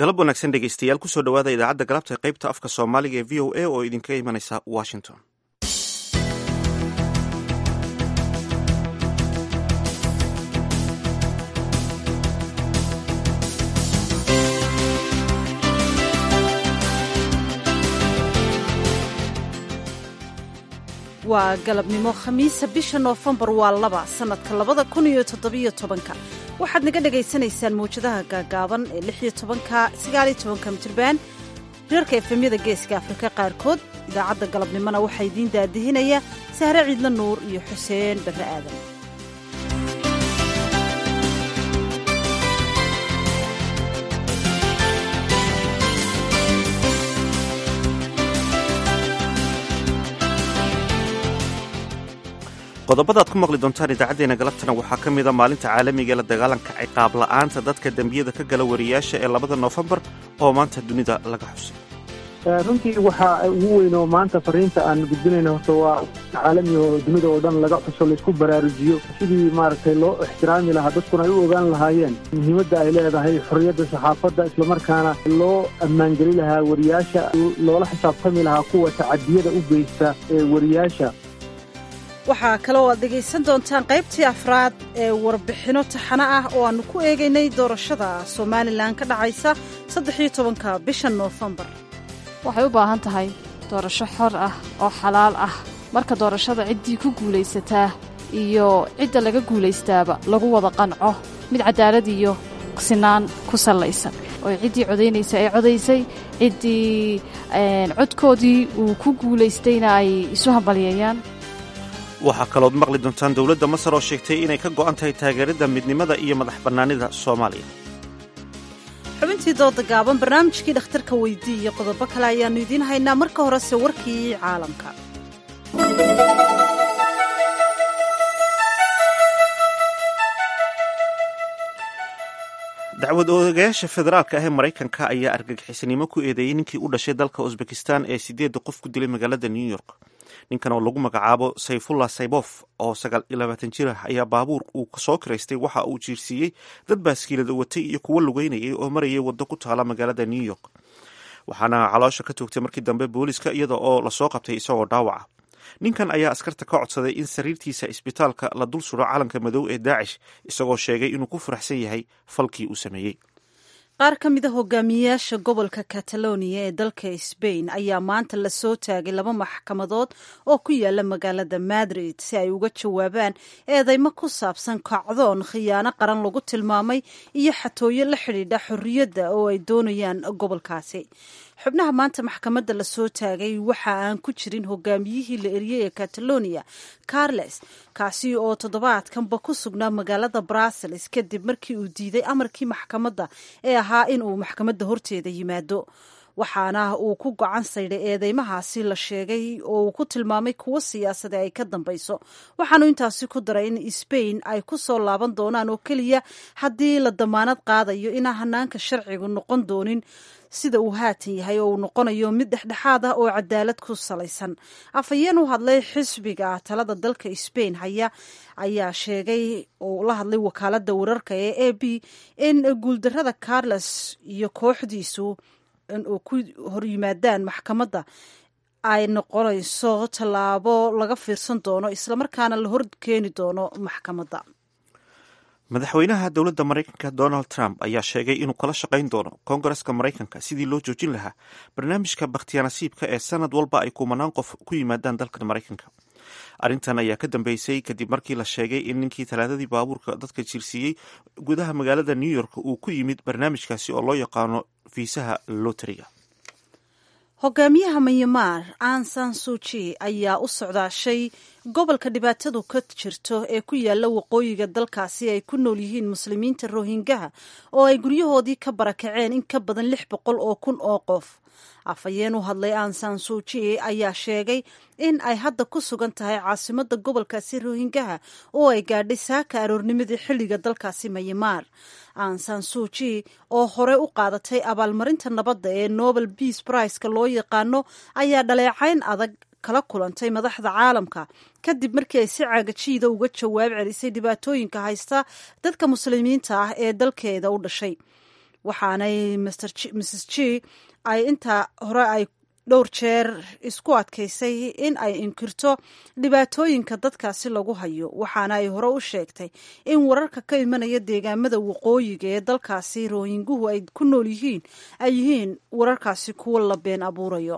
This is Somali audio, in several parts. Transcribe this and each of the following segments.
galab wanaagsan dhegeystayaal kusoo dhowaada idaacadda galabta qaybta afka soomaaliga ee v o a oo idinkaga imanaysa washington waa galabnimo khamiisa bisha noofembar waa laba sannadka labada kun iyo toddobiyo tobanka waxaad naga dhagaysanaysaan mawjadaha gaagaaban ee lix iyo tobanka sagaaliyo tobanka mitriban reerka efemyada geeska afrika qaarkood idaacadda galabnimona waxaa idiin daadihinaya sahre ciidla nuur iyo xuseen barre aadan qodobada ad ku maqli doontaan idaacaddeenna galabtana waxaa ka mida maalinta caalamiga ee la dagaalanka ciqaab la'aanta dadka dembiyada ka gala wariyaasha ee labada noofembar oo maanta dunida laga xusay runtii waxaa ugu weyn oo maanta fariinta aan gudbinayna horta waa caalami oo dunida oo dhan laga xuso laysku baraarujiyo sidii maaragtay loo ixtiraami lahaa dadkuna ay u ogaan lahaayeen muhiimadda ay leedahay xorriyadda saxaafadda islamarkaana loo ammaangeli lahaa wariyaasha loola xisaabtami lahaa kuwa tacadiyada u geysta ee wariyaasha waxaa kaloo aad dhegaysan doontaan qaybtii afraad ee warbixinno taxano ah oo aannu ku eegaynay doorashada somalilan ka dhacaysa saddexiyo tobanka bisha noofembar waxay u baahan tahay doorasho xor ah oo xalaal ah marka doorashada ciddii ku guulaysataa iyo cidda laga guulaystaaba lagu wada qanco mid cadaalad iyo sinaan ku sallaysan oo ciddii codaynaysa ay codaysay ciddii codkoodii uu ku guulaystayna ay isu hambalyeeyaan waxaa kalood maqli doontaan dowladda masar oo sheegtay inay ka go'an tahay taageeridda midnimada iyo madax bannaanida soomaaliya xubintii dooda gaaban barnaamijkii dhakhtarka weydii iyo qodobo kale ayaannu idiin haynaa marka horese warkii caalamka dacwad ogayaasha federaalka ah ee maraykanka ayaa argagixisanimo ku eedeeyey ninkii u dhashay dalka usbekistan ee sideedda qof ku dilay magaalada new york ninkan oo lagu magacaabo sayfullah saybof oo sagaal iyo labaatan jir ah ayaa baabuur uu soo kiraystay waxa uu jiirsiiyey dad baaskiilada watay iyo kuwo lugeynayay oo marayay waddo ku taala magaalada new york waxaana caloosha ka toogtay markii dambe booliiska iyada oo lasoo qabtay isagoo dhaawaca ninkan ayaa askarta ka codsaday in sariirtiisa isbitaalka la dul suro calanka madow ee daacish isagoo sheegay inuu ku faraxsan yahay falkii uu sameeyey qaar ka mid a hogaamiyayaasha gobolka catalonia ee dalka sbain ayaa maanta lasoo taagay laba maxkamadood oo ku yaala magaalada madrid si ay uga jawaabaan eedeymo ku saabsan kacdoon khiyaano qaran lagu tilmaamay iyo xatooyo la xidhiidha xorriyadda oo ay doonayaan gobolkaasi xubnaha maanta maxkamadda lasoo taagay waxa aan ku jirin hogaamiyihii la eriyey ee catalonia carles kaasi oo toddobaadkanba ku sugnaa magaalada brussels kadib markii uu diiday amarkii maxkamadda ee ahaa in uu maxkamadda horteeda yimaado waxaana uu ku gocan saydhay eedeymahaasi la sheegay oo uu ku tilmaamay kuwo siyaasada ay ka dambayso waxaanu intaasi ku daray in sbain ay ku soo laaban doonaan oo keliya haddii la damaanad qaadayo inaan hanaanka sharcigu noqon doonin sida uu haatan yahay oo uu noqonayo mid dhexdhexaad ah oo cadaalad ku salaysan afhayeen u hadlay xisbiga talada dalka sbain haya ayaa sheegay oo la hadlay wakaalada wararka ee a b in guuldarada carles iyo kooxdiisu inuu ku horyimaadaan maxkamadda ay noqonayso tallaabo laga fiirsan doono islamarkaana la hor keeni doono maxkamadda madaxweynaha dowladda maraykanka donald trump ayaa sheegay inuu kala shaqayn doono koongareska maraykanka sidii loo joojin lahaa barnaamijka bakhtiyaanasiibka ee sanad walba ay kumanaan qof ku yimaadaan dalka maraykanka arrintan ayaa ka dambeysay kadib markii la sheegay in ninkii talaadadii baabuurka dadka jiirsiiyey gudaha magaalada new york uu ku yimid barnaamijkaasi oo loo yaqaano fiisaha loteriga hogaamiyaha myanmar ansan suji ayaa u socdaashay gobolka dhibaatadu ka jirto ee ku yaala waqooyiga dalkaasi ay ku nool yihiin muslimiinta rohingaha oo ay guryahoodii ka barakaceen in ka badan lix boqol oo kun oo qof afhayeen u hadlay ansan suji ayaa sheegay in ay hadda ku sugan tahay caasimada gobolkaasi rohingaha oo ay gaadhay saaka aroornimadii xilliga dalkaasi myanmar ansan suji oo hore u qaadatay abaalmarinta nabadda ee nobel beace priceka loo yaqaano ayaa dhaleecayn adag kala kulantay madaxda caalamka kadib markii ay si caagajiida uga jawaab celisay dhibaatooyinka haysta dadka muslimiinta ah ee dalkeeda u dhashay waxaanay mrs g ay intaa hore ay dhowr jeer isku adkaysay in ay inkirto dhibaatooyinka dadkaasi lagu hayo waxaana ay hore u sheegtay in wararka ka imanaya deegaamada waqooyiga ee dalkaasi rooyinguhu ay ku nool yihiin ay yihiin wararkaasi kuwo la been abuurayo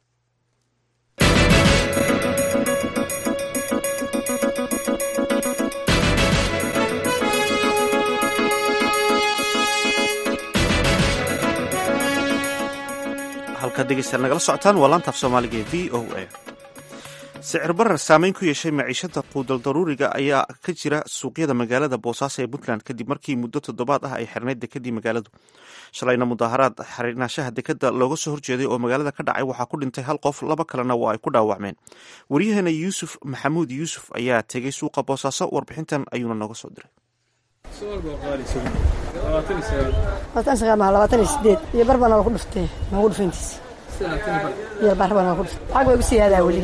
halkaad dhegeystayaal nagala socotaan waa laanta af soomaaliga ee v o a sicir barar saameyn ku yeeshay maciishada quudal daruuriga ayaa ka jira suuqyada magaalada boosaaso ee puntland kadib markii muddo toddobaad ah ay xirnayd dekadii magaaladu shalayna mudaaharaad xirnaanshaha dekada looga soo horjeeday oo magaalada ka dhacay waxaa ku dhintay hal qof laba kalena waa ay ku dhaawacmeen waryaheena yuusuf maxamuud yuusuf ayaa tegey suuqa boosaaso warbixintan ayuuna nooga soo diray iyo barbaa nooga ku dhuftee noogu dhufayntiis iyo barbaa nooga ku dhuftay lacag way gu siyaadaa weli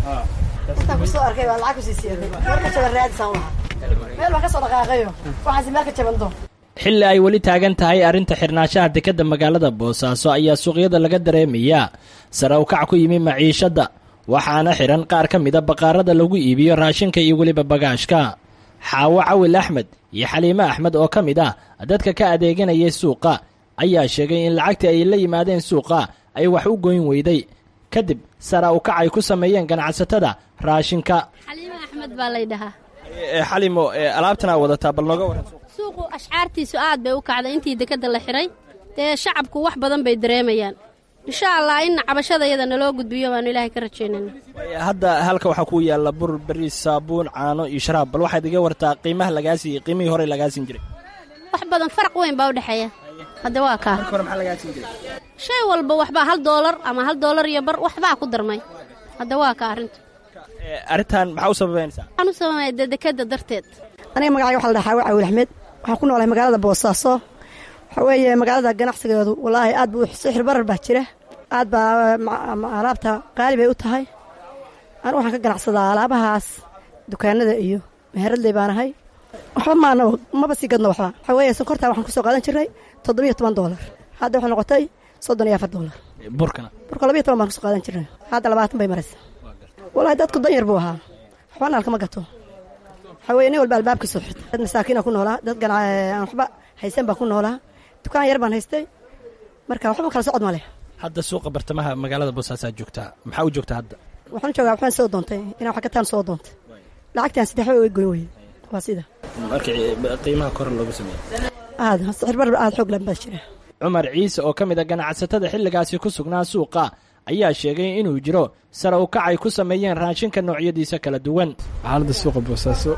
intaan kusoo arkay baa lacag kusii siyaaday meel ka jaban raadisaan lahaa meel baan ka soo dhaqaaqayo waxaasi meel ka jaban doon xilli ay weli taagan tahay arrinta xirnaanshaha dekadda magaalada boosaaso ayaa suuqyada laga dareemayaa sare u kac ku yimi maciishadda waxaana xihan qaar ka mida baqaarada lagu iibiyo raashinka iyo weliba bagaashka xaawo cawil axmed iyo xaliime axmed oo ka mid ah dadka ka adeeganayay suuqa ayaa sheegay in lacagtii ay la yimaadeen suuqa ay wax u goyn weyday kadib sara u kac ay ku sameeyeen ganacsatada raashinka xaliime axmed baa laydhahaa xalimo alaabtan aa wadataa bal nooga waran suuqu ashcaartiisu aad bay u kacday intii dekadda la xidhay dee shacabku wax badan bay dareemayaan insha allah inna cabashada iyada naloo gudbiyo baanu ilaahay ka rajaynayna hadda halka waxaa ku yaalla bur beriis saabuun caano iyo sharaab bal waxaad iga wartaa qiimaha lagaa siiyey qiimihii hore lagaa siin jiray wax badan faraq weyn baa u dhexeeya hadde waa kaa hore maxaa lagaa siin jiray shay walba waxbaa hal doolar ama hal doolar iyo bar waxbaa ku darmay hadde waa kaa arrintu arrintan maxaa u sababaynaysaa waxaan u sababaya dee dekadda darteed aniga magacayga waxa la dhahaa xaawo cawil axmed waxaan ku noolahay magaalada boosaaso waxaa weeye magaalada ganacsigeedu wallaahi aad buu sixir barar baa jira aad baa alaabta qaali bay u tahay anu waxaan ka ganacsadaa alaabahaas dukaanada iyo meheradley baan ahay waxba maana maba sii gadno waxba waxaa weeye sonkortaa waxaan kusoo qaadan jirnay toddobiyo toban doolar hadda waxay noqotay soddon iyo afar doolar burkana burka labiyo toban baan kusoo qaadan jirnay hadda labaatan bay maraysaa wallaahi dadku danyar buu ahaa waxbana halkama gato waxaa weye nin walba albaabkiisoo xirta dad masaakiina ku noolaa dad aan waxba haysan baa ku noolaa dukaan yar baan haystay marka waxba kala socod ma leh hadda suuqa bartamaha magaalada boosaasaa joogtaa maxaa u joogtaa hadda waxaan joogaa waxbaan soo doontay inaan wax kataan soo doontay lacagtaan saddex way way goyn weye waa sida marka qiimaha kor loogu sameeyey aad sixir barar aad xoog lan baa jira cumar ciise oo ka mid a ganacsatada xilligaasi ku sugnaa suuqa ayaa sheegay inuu jiro sare u kac ay ku sameeyeen raashinka noocyadiisa kala duwan xaaladda suuqa boosaaso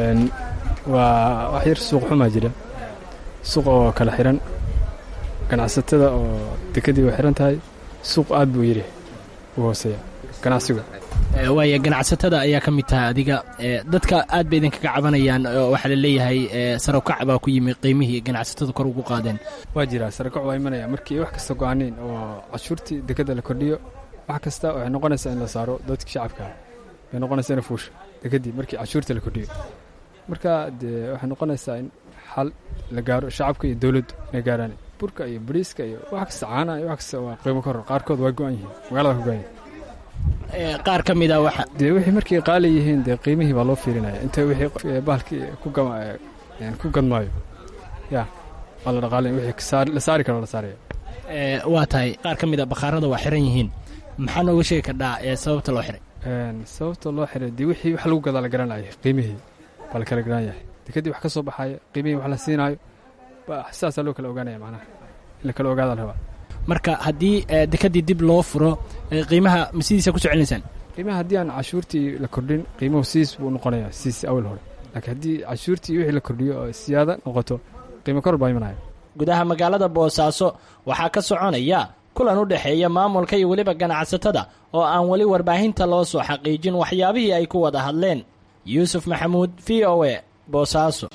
waa wax yar suuq xumaa jira suuq oo kala xiran ganacsatada oo dekadii way xiran tahay suuq aad buu yidhi u hooseeya ganacsigu waaya ganacsatada ayaa ka mid tahay adiga dadka aad bay idinkaga cabanayaan waxaa la leeyahay sare ukac baa ku yimi qiimihii ganacsatada kor ugu qaadeen waa jiraa sarakac waa imanaya markii wax kasta go-aaneen oo cashuurtii dekadda la kordhiyo wax kasta waxay noqonaysaa in la saaro dadkii shacabka bay noqonaysaa ina fuusha dekadii markii cashuurta la kordhiyo marka dee waxay noqonaysaa in xal la gaaro shacabka iyo dowladdu inay gaaraan burka iyo bariiska iyo wax kasta caanaha iyo wax kasta waa qiimo kor qaarkood waa go-an yihiin magaalada ka go-an yihiin qaar ka mid a waxa dee wixii markay qaali yihiin dee qiimihii baa loo fiirinaya inta wixii bahalkii ku gama ku gadmaayo ya waa la dhaqaalin wixii la saari karo la saaraya waa tahay qaar ka mid a bakhaarada waa xiran yihiin maxaa nooga sheegi kardhaa ee sababta loo xiray sababta loo xiray dee wixii wax lagu gadaa la garanaya qiimihii baa la kala garan yahay dekadii wax ka soo baxaaya qiimihii wax la siinaayo sidaasaa loo kala ogaanaya macnaha in la kala ogaada la rabaa marka haddii dekadii dib loo furo qiimaha ma sidiisa ku socelinaysaan qiimaha haddii aan cashuurtii la kordhin qiimuhu siis buu noqonayaa siis awal hore laakiin haddii cashuurtii wixii la kordhiyo oo siyaada noqoto qiimo kor baa imanaya gudaha magaalada boosaaso waxaa ka soconaya kulan u dhexeeya maamulka iyo weliba ganacsatada oo aan weli warbaahinta loo soo xaqiijin waxyaabihii ay ku wada hadleen yuusuf maxamuud v o e boosaaso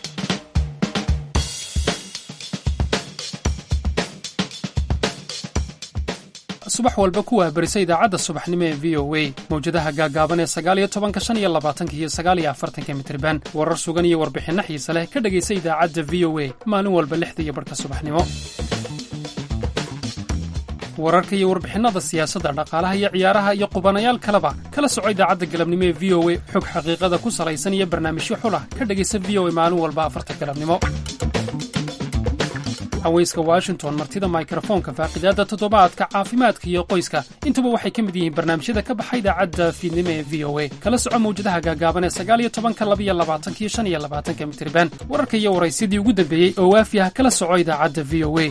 subax walba ku wahbarisa idaacadda subaxnimo ee v o a mawjadaha gaagaaban ee sagaaliyo tobanka shan iyo labaatanka iyo sagaaliyo afartanka mitriban warar sugan iyo warbixinno xiise leh ka dhegaysa idaacadda v o a maalin walba lixda iyo barhka subaxnimo wararka iyo warbixinnada siyaasadda dhaqaalaha iyo ciyaaraha iyo qubanayaal kaleba kala soco idaacadda galabnimo ee v o a xog xaqiiqada ku salaysan iyo barnaamijyo xulah ka dhegaysa v o a maalin walba afarta galabnimo haweyska washington martida mikrofoonka faaqidaadda toddobaadka caafimaadka iyo qoyska intuba waxay ka mid yihiin barnaamijyada ka baxa idaacadda fiidnimo ee v o a kala soco mawjadaha gaagaaban ee sagaal iyo tobanka labiyo labaatanka iyo shan iyo labaatanka mitriban wararka iyo waraysyadii ugu dambeeyey oo waafi ah kala soco idaacadda v o a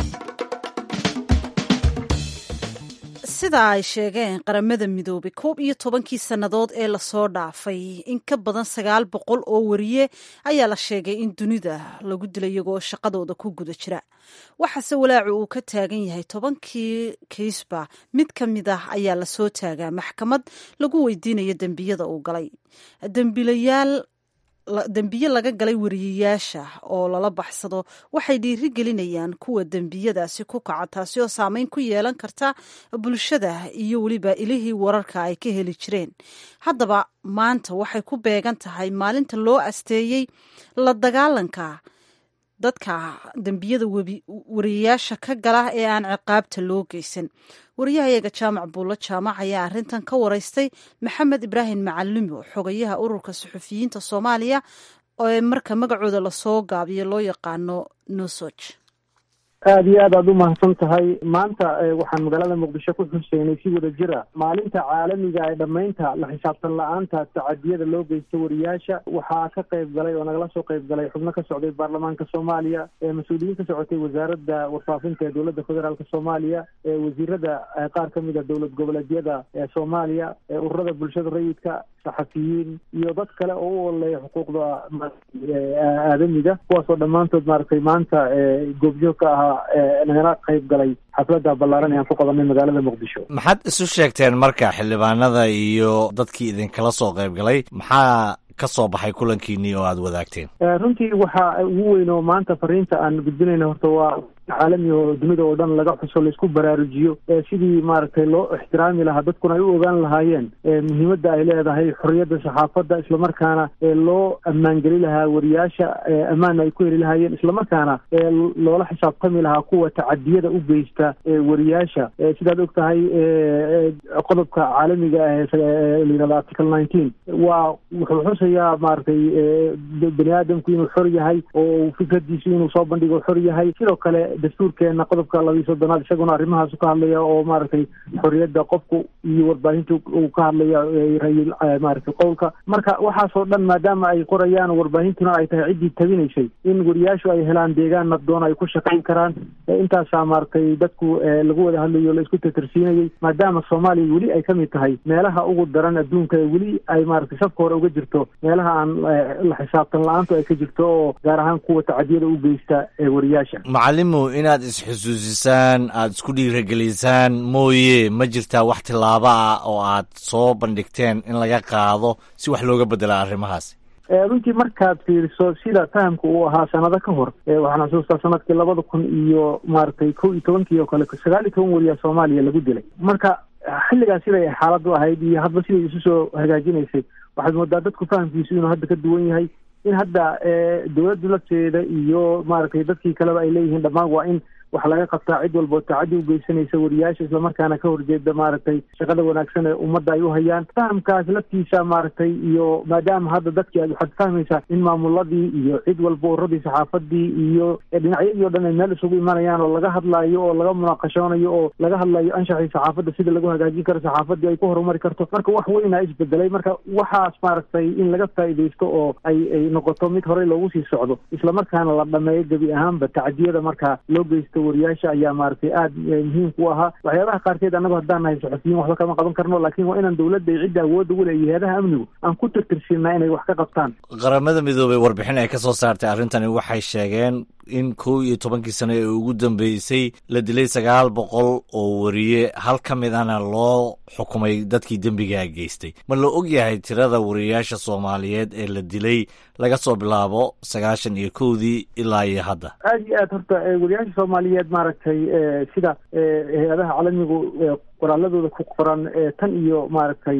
sida ay sheegeen qaramada midoobay koob iyo tobankii sannadood ee lasoo dhaafay in ka badan sagaal boqol oo wariye ayaa la sheegay in dunida lagu dilay iyagoo shaqadooda ku guda jira waxaase walaacu uu ka taagan yahay tobankii kiisba mid ka mid ah ayaa lasoo taagaa maxkamad lagu weydiinayo dembiyada uu galay dembiilayaal dembiye laga galay wariyayaasha oo lala baxsado waxay dhiiri gelinayaan kuwa dembiyadaasi ku kaca taasi oo saameyn ku yeelan karta bulshada iyo weliba ilihii wararka ay ka heli jireen haddaba maanta waxay ku beegan tahay maalinta loo asteeyey la dagaalanka dadka dembiyada wariyayaasha ka gala ee aan ciqaabta loo geysan wariyahayaga jaamac buulo jaamac ayaa arrintan ka waraystay maxamed ibraahim macalimo xogayaha ururka suxufiyiinta soomaaliya ee marka magacooda lasoo gaabiyo loo yaqaano nosoj aada iyo aad aad u mahadsan tahay maanta waxaan magaalada muqdisho ku xuseynay si wada jira maalinta caalamiga ee dhammaynta la xisaabtan la-aanta tacadiyada loo geysta wariyaasha waxaa ka qayb galay oo nagala soo qayb galay xubno ka socday baarlamaanka soomaaliya mas-uuliyiin ka socotay wasaaradda warfaafinta ee dowladda federaalk soomaaliya wasiirada qaar ka mid a dowlad goboleedyada ee soomaaliya ururada bulshada rayidka saxafiyiin iyo dad kale oo u ololeeya xuquuqda aadamiga kuwaasoo dhammaantood maaragtay maanta goobjoog ka ahaa nagala qayb galay xafladda ballaaran ee aan ku qabanay magaalada muqdisho maxaad isu sheegteen marka xildhibaanada iyo dadkii idinkala soo qayb galay maxaa ka soo baxay kulankiinii oo aada wadaagteen runtii waxa ugu weyn oo maanta fariinta aan gudbinayna horta waa caalami oo dunida oo dhan laga xuso laisku baraarujiyo sidii maaragtay loo ixtiraami lahaa dadkuna ay u ogaan lahaayeen muhiimadda ay leedahay xorriyadda saxaafadda islamarkaana loo ammaangeli lahaa wariyaasha ammaanna ay ku heli lahaayeen islamarkaana loola xisaabtami lahaa kuwa tacadiyada u geysta wariyaasha sidaad og tahay qodobka caalamiga ah ee layihahdo article nineteen waa wuxuu xusayaa maaragtay bani aadamku inuu xor yahay oo fikradiisu inuu soo bandhigo xor yahay sidoo kale dastuurkeena qodobka labiiyo soddonaad isaguna arrimahaasu ka hadlaya oo maaragtay xorriyadda qofku iyo warbaahinta uu ka hadlaya rayil maaragtay qowlka marka waxaasoo dhan maadaama ay qorayaan warbaahintuna ay tahay ciddii tabinaysay in wariyaashu ay helaan deegaan nabdoon ay ku shaqayn karaan intaasaa maaragtay dadku lagu wada hadlayo la isku tatarsiinayay maadaama soomaaliya weli ay ka mid tahay meelaha ugu daran adduunka weli ay maaragtay safka hore uga jirto meelaha aan la xisaabtan la-aantu ay ka jirto oo gaar ahaan kuwa tacadiyada u geysta wariyaasha macalimo inaad isxusuusisaan aada isku dhiiragelisaan mooye ma jirtaa wax tillaabo ah oo aad soo bandhigteen in laga qaado si wax looga bedela arrimahaasi runtii markaad fiiriso sida fahamka uu ahaa sanado ka hor waxaan xusuustaa sanadkii labada kun iyo maaragtay kow iyo tobankii oo kale sagaal iyo toban wariyaa soomaaliya lagu dilay marka xilligaas siday xaaladu ahayd iyo hadba siday isu soo hagaajinaysay waxaad moodaa dadku fahamkiisu inuu hadda ka duwan yahay in hadda dowladda lafteeda iyo maaragtay dadkii kaleba ay leeyihiin dhammaan waa in wax laga qabtaa cid walboo tacadi u geysanaysa wariyaasha islamarkaana ka horjeeda maaragtay shaqada wanaagsan ee ummadda ay u hayaan fahamkaas laftiisa maaragtay iyo maadaama hadda dadkii aad waxaad fahmaysaa in maamuladii iyo cid walba uradii saxaafadii iyo dhinacyadii o dhan ay meel isugu imanayaan oo laga hadlaayo oo laga munaaqashoonayo oo laga hadlayo anshaxii saxaafadda sida lagu hagaajin karo saxaafadii ay ku horumari karto marka wax weynaa isbedelay marka waxaas maaragtay in laga faa'iidaysto oo ay ay noqoto mid horey loogu sii socdo islamarkaana la dhameeyo gebi ahaanba tacdiyada markaa loo geysto wariyaasha ayaa maaragtay aada muhiim ku ahaa waxyaabaha qaarkeed annago haddaan nahay saxufiyiin waxba kama qaban karno laakiin waa inaan dowladda iyo cidda awoodda u leeya hay-adaha amnigu aan ku tirtirsiinaa inay wax ka qabtaan qaramada midoobey warbixin ay ka soo saartay arrintani waxay sheegeen in kow iyo tobankii sano ee ugu dambeysay la dilay sagaal boqol oo wariye hal ka mid ahna loo xukumay dadkii dembigaa geystay ma la og yahay tirada wariyayaasha soomaaliyeed ee la dilay laga soo bilaabo sagaashan iyo kowdii ilaa iyo hadda aad iyo aad horta wariyaasha soomaaliyeed maaragtay sida hay-adaha caalamigu qoraaladooda ku qoran tan iyo maaragtay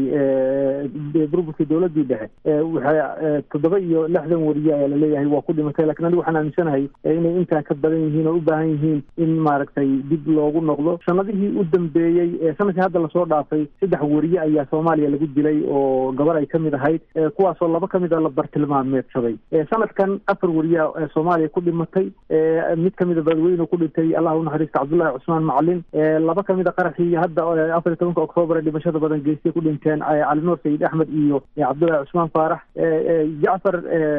burburkii dowladii dhexe waxay toddoba iyo lixdan wariye ayaa laleeyahay waa ku dhimatay lakin anigu waxaan aaminsanahay inay intaan ka badan yihiin oo u baahan yihiin in maaragtay dib loogu noqdo sanadihii u dambeeyey sanadkii hadda lasoo dhaafay saddex wariye ayaa soomaaliya lagu dilay oo gabar ay kamid ahayd kuwaasoo laba kamid a la bartilmaameedsaday sanadkan afar wariya soomaaliya ku dhimatay mid kamida badweyne ku dhintay allah unaxariista cabdullahi cusmaan macalin laba kamid a qaraxii hadda afar iyo tobanka oktoobar ee dhimashada badan geystay ku dhinteen cali nuur sayid axmed iyo cabdullahi cusmaan faarax jacfar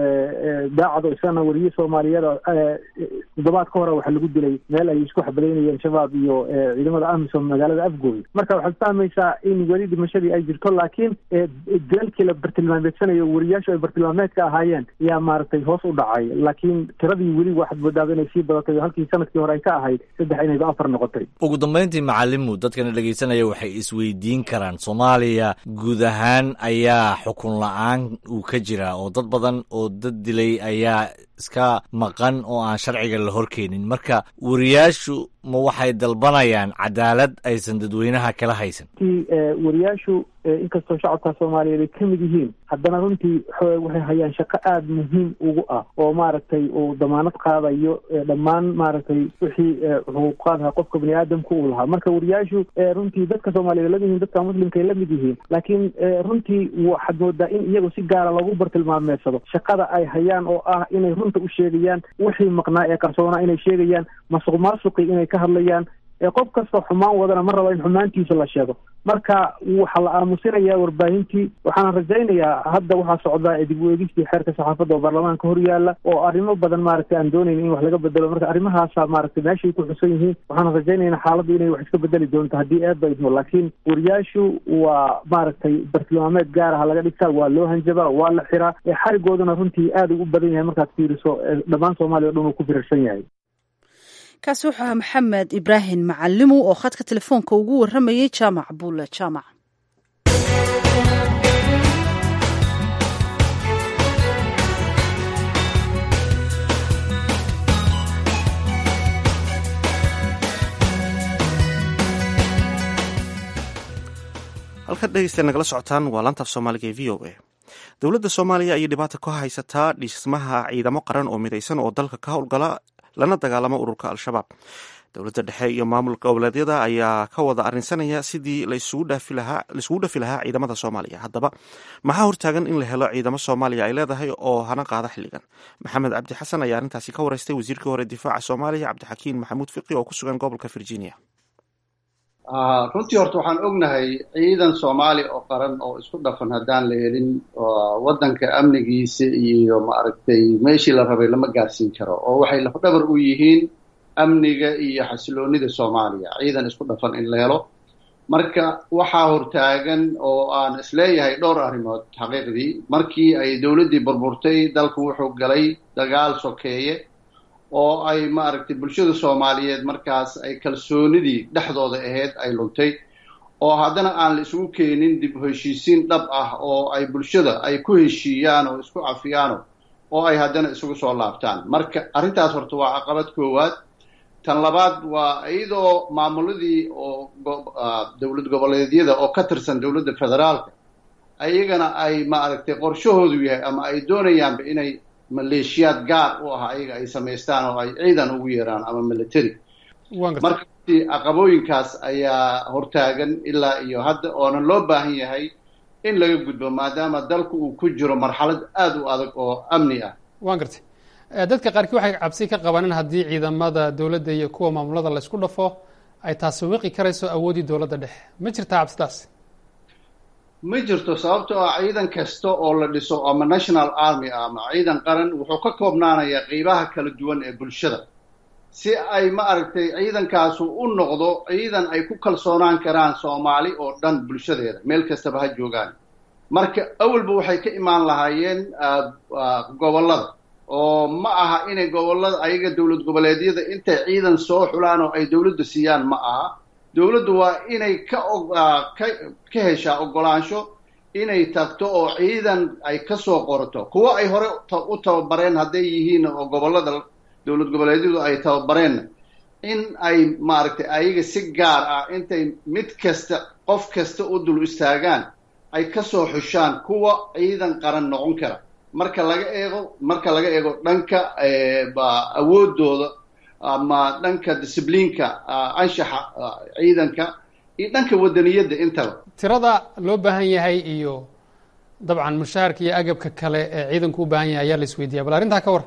daacado isagana wariye soomaaliyada toddobaad ka hore waxaa lagu dilay meel ay isku xabadaynayeen shabaab iyo ciidamada amisom magaalada afgooy marka waxaad fahmaysaa in weli dhimashadii ay jirto laakiin dilalkii la bartilmaameedsanayo wariyaashu ay bartilmaameedka ahaayeen yaa maaragtay hoos u dhacay laakiin tiradii weli waxaad moodaaba inay sii badatay oo halkii sanadkii hore ay ka ahayd saddex inayba afar noqotay ugu dambayntii macalimu dadkana dhegeysanaya waxay isweydiin karaan soomaaliya guud ahaan ayaa xukun la-aan uu ka jiraa oo dad badan oo dad dilay ayaa iska maqan oo aan sharciga la horkeenin marka wariyaashu ma waxay dalbanayaan cadaalad aysan dadweynaha kala haysan ti wariyaashu inkastoo shacabka soomaaliyeed ay ka mid yihiin haddana runtii waxay hayaan shaqo aada muhiim ugu ah oo maaragtay uu damaanad qaadayo dhammaan maaragtay wixii xuquuqaadha qofka bani aadamka uu lahaa marka wariyaashu runtii dadka soomaaliyeed lamid yihiin dadka muslimka ay lamid yihiin laakiin runtii waxaad moodaa in iyagu si gaara loogu bartilmaameedsado shaqada ay hayaan oo ah inay runta u sheegayaan wixii maqnaa ee qarsoonaa inay sheegayaan masuq maasuqi inay ka hadlayaan qof kastoo xumaan wadana ma rabo in xumaantiisa la sheego marka waxaa la aamusinayaa warbaahintii waxaana rajaynayaa hadda waxaa socdaa dib u eegistii xeerka saxaafadda oo baarlamaanka hor yaala oo arrimo badan maaragtay aan doonayn in wax laga bedelo marka arrimahaasa maaragtay meeshay ku xusan yihiin waxaana rajaynayna xaaladdu inay wax iska bedeli doonto haddii eedba idmo laakiin wariyaashu waa maaragtay bartilmaameed gaar aha laga dhigtaa waa loo hanjabaa waa la xiraa xarigooduna runtii aad u badan yahay markaad fiiriso dhammaan soomaaliya o dhan uu ku firarsan yahay kaasi wuxuu ahaa maxamed ibraahim macalimu oo khadka telefoonka ugu warramayay jaamac buule jaamac halkaad dhegeysta nagala socotaan waa laantaaf soomaaliga ee v o a dowladda soomaaliya ayay dhibaata ka haysataa dhismaha ciidamo qaran oo midaysan oo dalka ka howlgala lana dagaalamo ururka al-shabaab dowladda dhexe iyo maamul goboleedyada ayaa ka wada arrinsanaya sidii laisugu dhafi lahaa ciidamada soomaaliya haddaba maxaa hortaagan in la helo ciidamo soomaaliya ay leedahay oo hana qaada xilligan maxamed cabdi xasan ayaa arrintaasi ka wareystay wasiirkii hore difaaca soomaaliya cabdixakiin maxamuud fiqi oo ku sugan gobolka virginia runtii horta waxaan ognahay ciidan soomaali oo qaran oo isku dhafan haddaan la helin waddanka amnigiisa iyo maaragtay meeshii la rabay lama gaarsiin karo oo waxay lafdhabar u yihiin amniga iyo xasiloonida soomaaliya ciidan isku dhafan in la helo marka waxaa hortaagan oo aan isleeyahay dhowr arrimood xaqiiqdii markii ay dowladdii burburtay dalku wuxuu galay dagaal sokeeye oo ay maaragtay bulshada soomaaliyeed markaas ay kalsoonidii dhexdooda ahayd ay luntay oo haddana aan la isugu keenin dib u heshiisiin dhab ah oo ay bulshada ay ku heshiiyaan oo isku cafiyaano oo ay haddana isugu soo laabtaan marka arrintaas horta waa caqabad koowaad tan labaad waa iyadoo maamuladii oo dowlad goboleedyada oo ka tirsan dowladda federaalka ayagana ay maaragtay qorshahoodu yahay ama ay doonayaanba inay maleeshiyaad gaar u ah ayaga ay samaystaan oo ay ciidan ugu yeeraan ama military marka caqabooyinkaas ayaa hortaagan ilaa iyo hadda oona loo baahan yahay in laga gudbo maadaama dalku uu ku jiro marxalad aada u adag oo amni ah waan gartay dadka qaarkii waxay cabsi ka qabaan in haddii ciidamada dowladda iyo kuwa maamulada la isku dhafo ay taasi wiqi karayso awooddii dowladda dhexe ma jirtaa cabsidaas ma jirto sababtoo ah ciidan kasta oo la dhiso ama national army ah ama ciidan qaran wuxuu ka koobnaanayaa qeybaha kala duwan ee bulshada si ay ma aragtay ciidankaasu u noqdo ciidan ay ku kalsoonaan karaan soomaali oo dhan bulshadeeda meel kastaba ha joogaan marka awalba waxay ka imaan lahaayeen gobollada oo ma aha inay gobollada ayaga dowlad goboleedyada intay ciidan soo xulaan oo ay dowladda siiyaan ma aha dowladdu waa inay ka ka ka heshaa oggolaansho inay tagto oo ciidan ay ka soo qorato kuwo ay hore u tababareen hadday yihiin oo gobollada dowlad goboleedyadu ay tababareenna in ay maaragtay ayaga si gaar ah intay mid kasta qof kasta u dul istaagaan ay ka soo xushaan kuwa ciidan qaran noqon kara marka laga eego marka laga eego dhanka awoodooda ama dhanka discibliinka anshaxa ciidanka iyo dhanka wadaniyadda intaba tirada loo baahan yahay iyo dabcan mushaharka iyo agabka kale ee ciidanku u baahan yahay ayaa la isweydiiya bal arrintaa ka war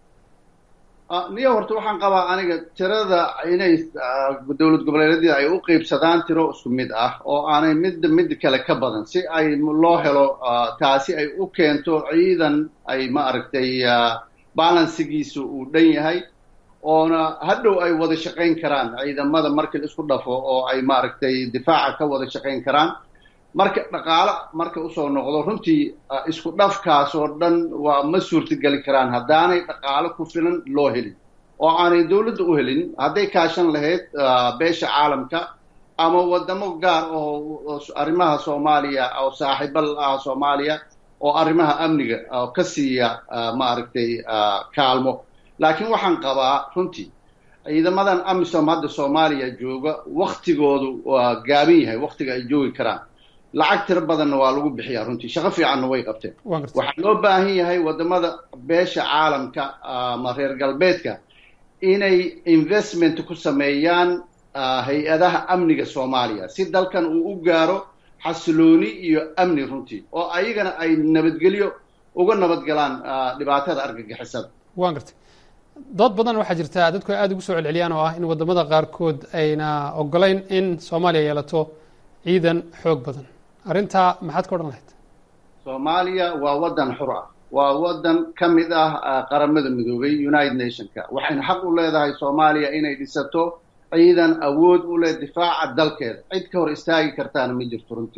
niyo horta waxaan qabaa aniga tirada inay dowlad goboleedyada ay u qeybsadaan tiro isku mid ah oo aanay midda mid kale ka badan si ay loo helo taasi ay u keento ciidan ay ma aragtay balansigiisa uu dhan yahay oona hadhow ay wada shaqayn karaan ciidamada markii la isku dhafo oo ay maaragtay difaaca ka wada shaqayn karaan marka dhaqaalo marka usoo noqdo runtii isku dhafkaas oo dhan waa ma suurtageli karaan haddaanay dhaqaalo ku filan loo helin oo aanay dowladda u helin hadday kaashan lahayd beesha caalamka ama wadamo gaar oo arrimaha soomaaliya oo saaxiibal ah soomaaliya oo arrimaha amniga ka siiya maaragtay kaalmo laakiin waxaan qabaa runtii ciidamadan amisom hadda soomaaliya jooga waktigoodu waa gaaban yahay waktiga ay joogi karaan lacag tiro badanna waa lagu bixiyaa runtii shaqo fiicanna way qabteen waxaa loo baahan yahay wadamada beesha caalamka ama reer galbeedka inay investment ku sameeyaan hay-adaha amniga soomaaliya si dalkan uu u gaaro xasilooni iyo amni runtii oo ayagana ay nabadgelyo uga nabadgalaan dhibaatada argagixisada waan gartay dood badan waxaa jirta dadku ay aada ugu soo celceliyaan oo ah in wadamada qaarkood ayna ogolayn in soomaaliya yeelato ciidan xoog badan arrintaa maxaad ka odhan lahayd soomaaliya waa waddan xur ah waa waddan ka mid ah qaramada midoobay united nationka waxayna xaq u leedahay soomaaliya inay dhisato ciidan awood u leh difaaca dalkeeda cid ka hor istaagi kartaana ma jirto runtii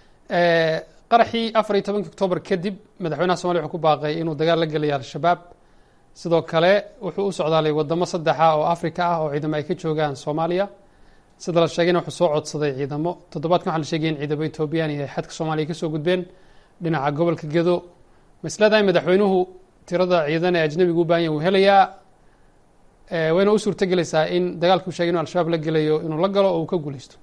qaraxii afar iyo tobankii octoobar kadib madaxweynaha somaliya wuxuu ku baaqay inuu dagaal la gelaya al-shabaab sidoo kale wuxuu u socdaalay wadamo saddexa oo africa ah oo ciidamo ay ka joogaan soomaaliya sida la sheegayna wuxuu soo codsaday ciidamo toddobaadkan waxaa la sheegay in ciidamo etoobiyaan iyo xadka soomaaliya kasoo gudbeen dhinaca gobolka gedo ma isleedahay madaxweynuhu tirada ciidan ee ajnabiga u baahan yahy wuu helayaa wayna u suurto gelaysaa in dagaalka u sheegay inu al-shabaab la gelayo inuu la galo oo uu ka guuleysto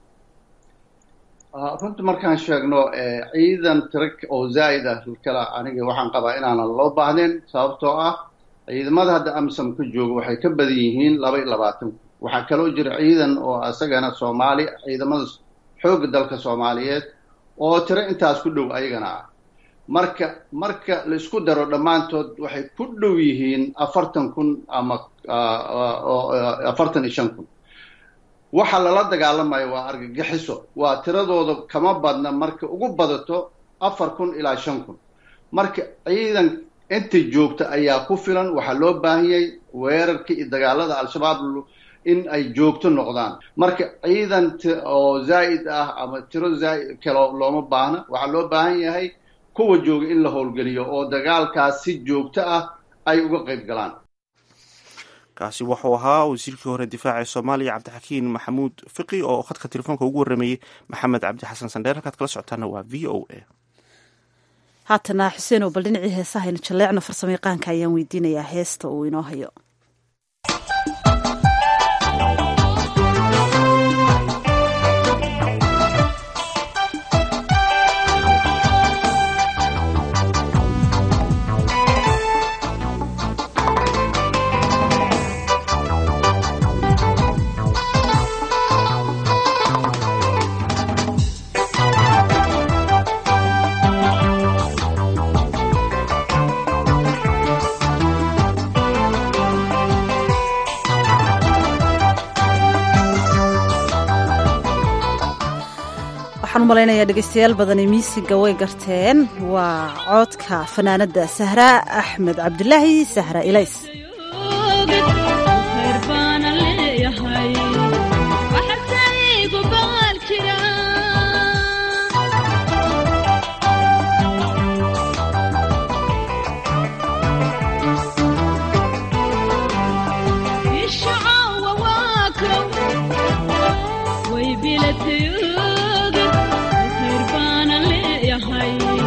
runta markaan sheegno ciidan tiro oo zaa'id ah kala aniga waxaan qabaa inaanan loo baahnayn sababtoo ah ciidamada hadda amisom ka jooga waxay ka badan yihiin laba iyo labaatan waxaa kaloo jira ciidan oo isagana soomaali ciidamada xoogga dalka soomaaliyeed oo tiro intaas ku dhow ayagana ah marka marka la isku daro dhammaantood waxay ku dhow yihiin afartan kun ama afartan iyo shan kun waxa lala dagaalamayo waa argagixiso waa tiradooda kama badna marka ugu badato afar kun ilaa shan kun marka ciidan inta joogta ayaa ku filan waxaa loo baahanyay weerarka iyo dagaalada al-shabaab in ay joogto noqdaan marka ciidan oo zaa'id ah ama tiro zaa'id kalo looma baahna waxaa loo baahan yahay kuwa jooga in la howlgeliyo oo dagaalkaas si joogto ah ay uga qayb galaan kaasi wuxuu ahaa wasiirkii hore difaaca ee soomaaliya cabdixakiin maxamuud fiqi oo khadka telefoonka ugu warrameeyey maxamed cabdi xasan sandheer halkaad kala socotaana waa v o a haatana xuseenow bal dhinacii heesahaynu jalleecno farsamo yaqaanka ayaan weydiinayaa heesta uu inoo hayo waxaan u malaynayaa dhegaystayaal badani miisiga way garteen waa coodka fanaanadda sahra axmed cabdilaahi sahra ilays way bilatay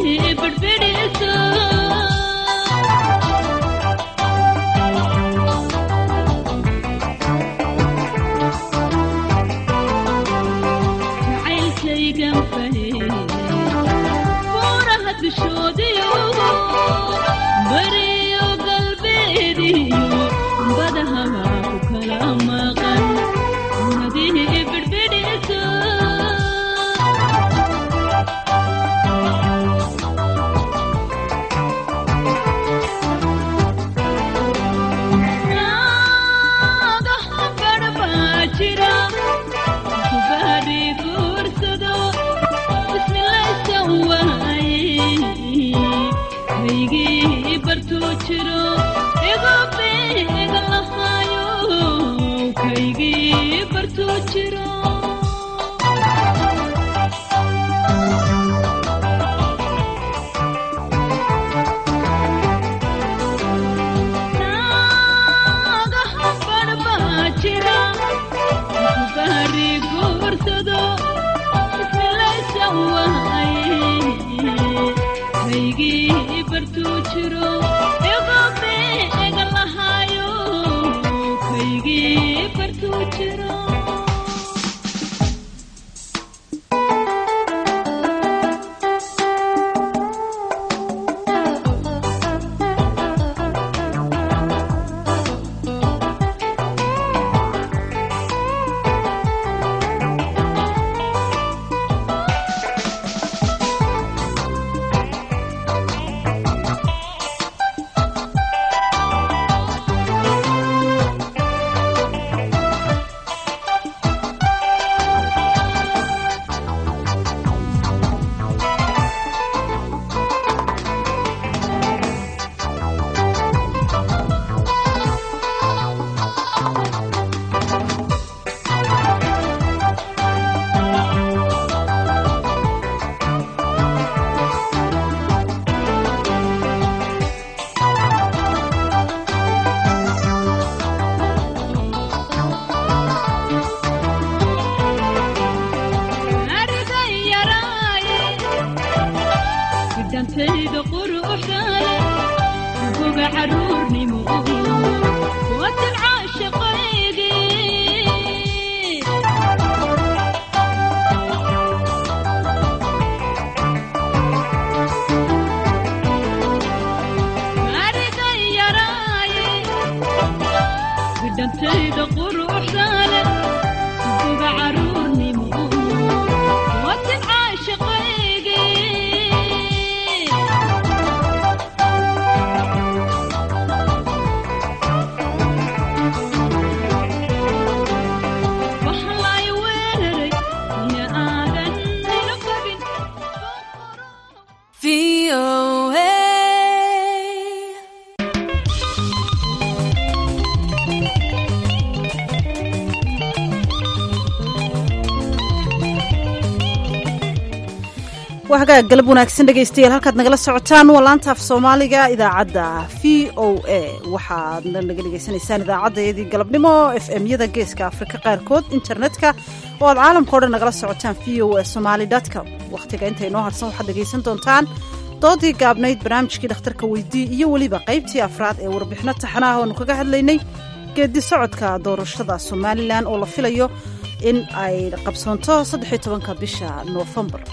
waa hagaag galab wanaagsan dhegaystayaal halkaad nagala socotaan waa laanta af soomaaliga idaacadda v o a waxaadna naga dhegaysanaysaan idaacaddayadii galabnimo f m yada geeska afrika qaarkood internetka oo aad caalamka o dhan nagala socotaan v o a somaali com wakhtiga inta inoo harsan waxaad dhegaysan doontaan doodii gaabnayd barnaamijkii dhakhtarka weydii iyo weliba qaybtii afraad ee warbixino taxanaah oonu kaga hadlaynay geedi socodka doorashada somalilan oo la filayo in ay qabsoonto saddexiyo tobanka bisha noofembar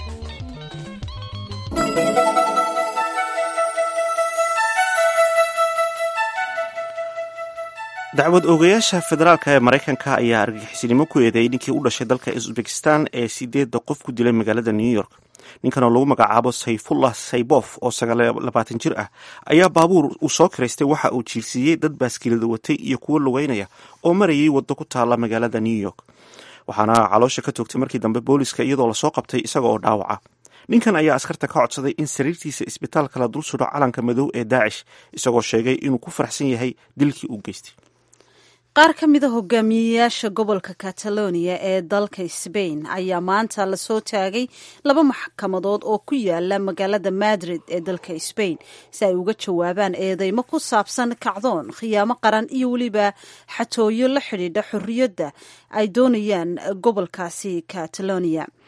dacwad oogayaasha federaalka ee maraykanka ayaa argagixisnimo ku eedeeyay ninkii u dhashay dalka usbekistan ee sideedda qof ku dilay magaalada new york ninkan oo lagu magacaabo sayfullah saybof oo sagaallabaatan jir ah ayaa baabuur uu soo kiraystay waxa uu jiirsiiyey dad baaskiilada watay iyo kuwo lugeynaya oo marayay waddo ku taalla magaalada new york waxaana caloosha ka toogtay markii dambe booliska iyadoo lasoo qabtay isaga oo dhaawaca ninkan ayaa askarta ka codsaday in sariirtiisa isbitaalka la dul sudho calanka madow ee daacish isagoo sheegay inuu ku faraxsan yahay dilkii uu geystay qaar ka mida hogaamiyeyaasha gobolka catalonia ee dalka sbain ayaa maanta lasoo taagay laba maxkamadood oo ku yaala magaalada madrid ee dalka sbain si ay uga jawaabaan eedeymo ku saabsan kacdoon khiyaamo qaran iyo weliba xatooyo la xidhiidha xorriyadda ay doonayaan gobolkaasi catalonia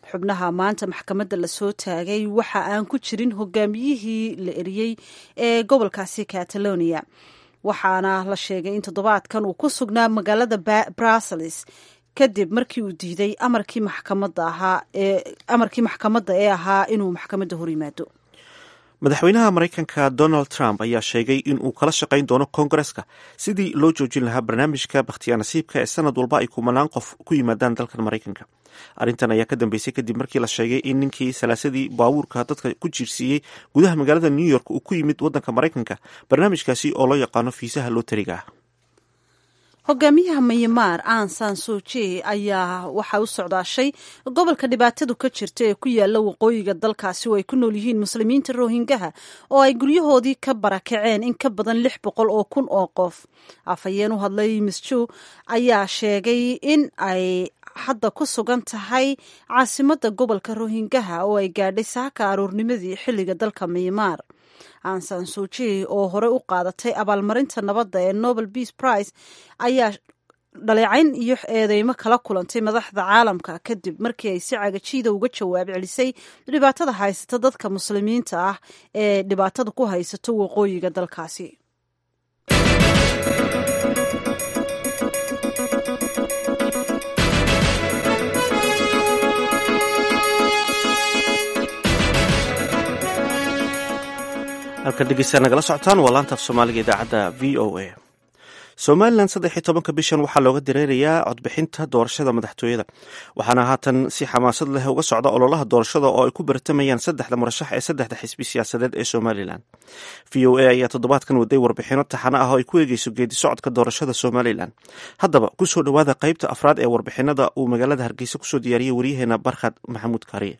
xubnaha maanta maxkamadda lasoo taagay waxa aan ku jirin hogaamiyihii la eriyey ee gobolkaasi catalonia waxaana la sheegay in toddobaadkan uu ku sugnaa magaalada brussels kadib markii uu diiday amarkii maxkamadda ahaa ee amarkii maxkamadda ee ahaa inuu maxkamadda hor yimaado madaxweynaha maraykanka donald trump ayaa sheegay in uu kala shaqayn doono koongareska sidii loo joojin lahaa barnaamijka bakhtiyaa nasiibka ee sanad walba ay kumanaan qof ku yimaadaan dalkan maraykanka arrintan ayaa ka dambeysay kadib markii la sheegay in ninkii salaasadii baabuurka dadka ku jiirsiiyey gudaha magaalada new york uu ku yimid waddanka maraykanka barnaamijkaasi oo loo yaqaano fiisaha lootariga ah hogaamiyaha mayamaar aan san suuji ayaa waxaa u socdaashay gobolka dhibaatadu ka jirta ee ku yaala waqooyiga dalkaasi oo ay ku nool yihiin muslimiinta rohingaha oo ay guryahoodii ka barakaceen in ka badan lix boqol oo kun oo qof afhayeen u hadlay misju ayaa sheegay in ay hadda ku sugan tahay caasimadda gobolka rohingaha oo ay gaadhay saaka aroornimadii xilliga dalka mayamaar ansan suuji oo hore u qaadatay abaalmarinta nabadda ee nobel peace prize ayaa dhaleecayn iyo eedeymo kala kulantay madaxda caalamka kadib markii ay si cagajiida uga jawaab celisay dhibaatada haysata dadka muslimiinta ah ee dhibaatada ku haysato waqooyiga dalkaasi halkan dhegeystayaa nagala socotaan waa laanta af soomaaliga idaacadda v o a somalilan saddex iyo tobanka bishan waxaa looga dareerayaa codbixinta doorashada madaxtooyada waxaana haatan si xamaasad leh uga socda ololaha doorashada oo ay ku baratamayaan saddexda murashax ee saddexda xisbi siyaasadeed ee somalilan v o a ayaa toddobaadkan waday warbixino taxano ah oo ay ku eegeyso geedi socodka doorashada somalilan haddaba kusoo dhowaada qeybta afraad ee warbixinada uu magaalada hargeysa kusoo diyaariyey waryaheena barkhad maxamuud kaariye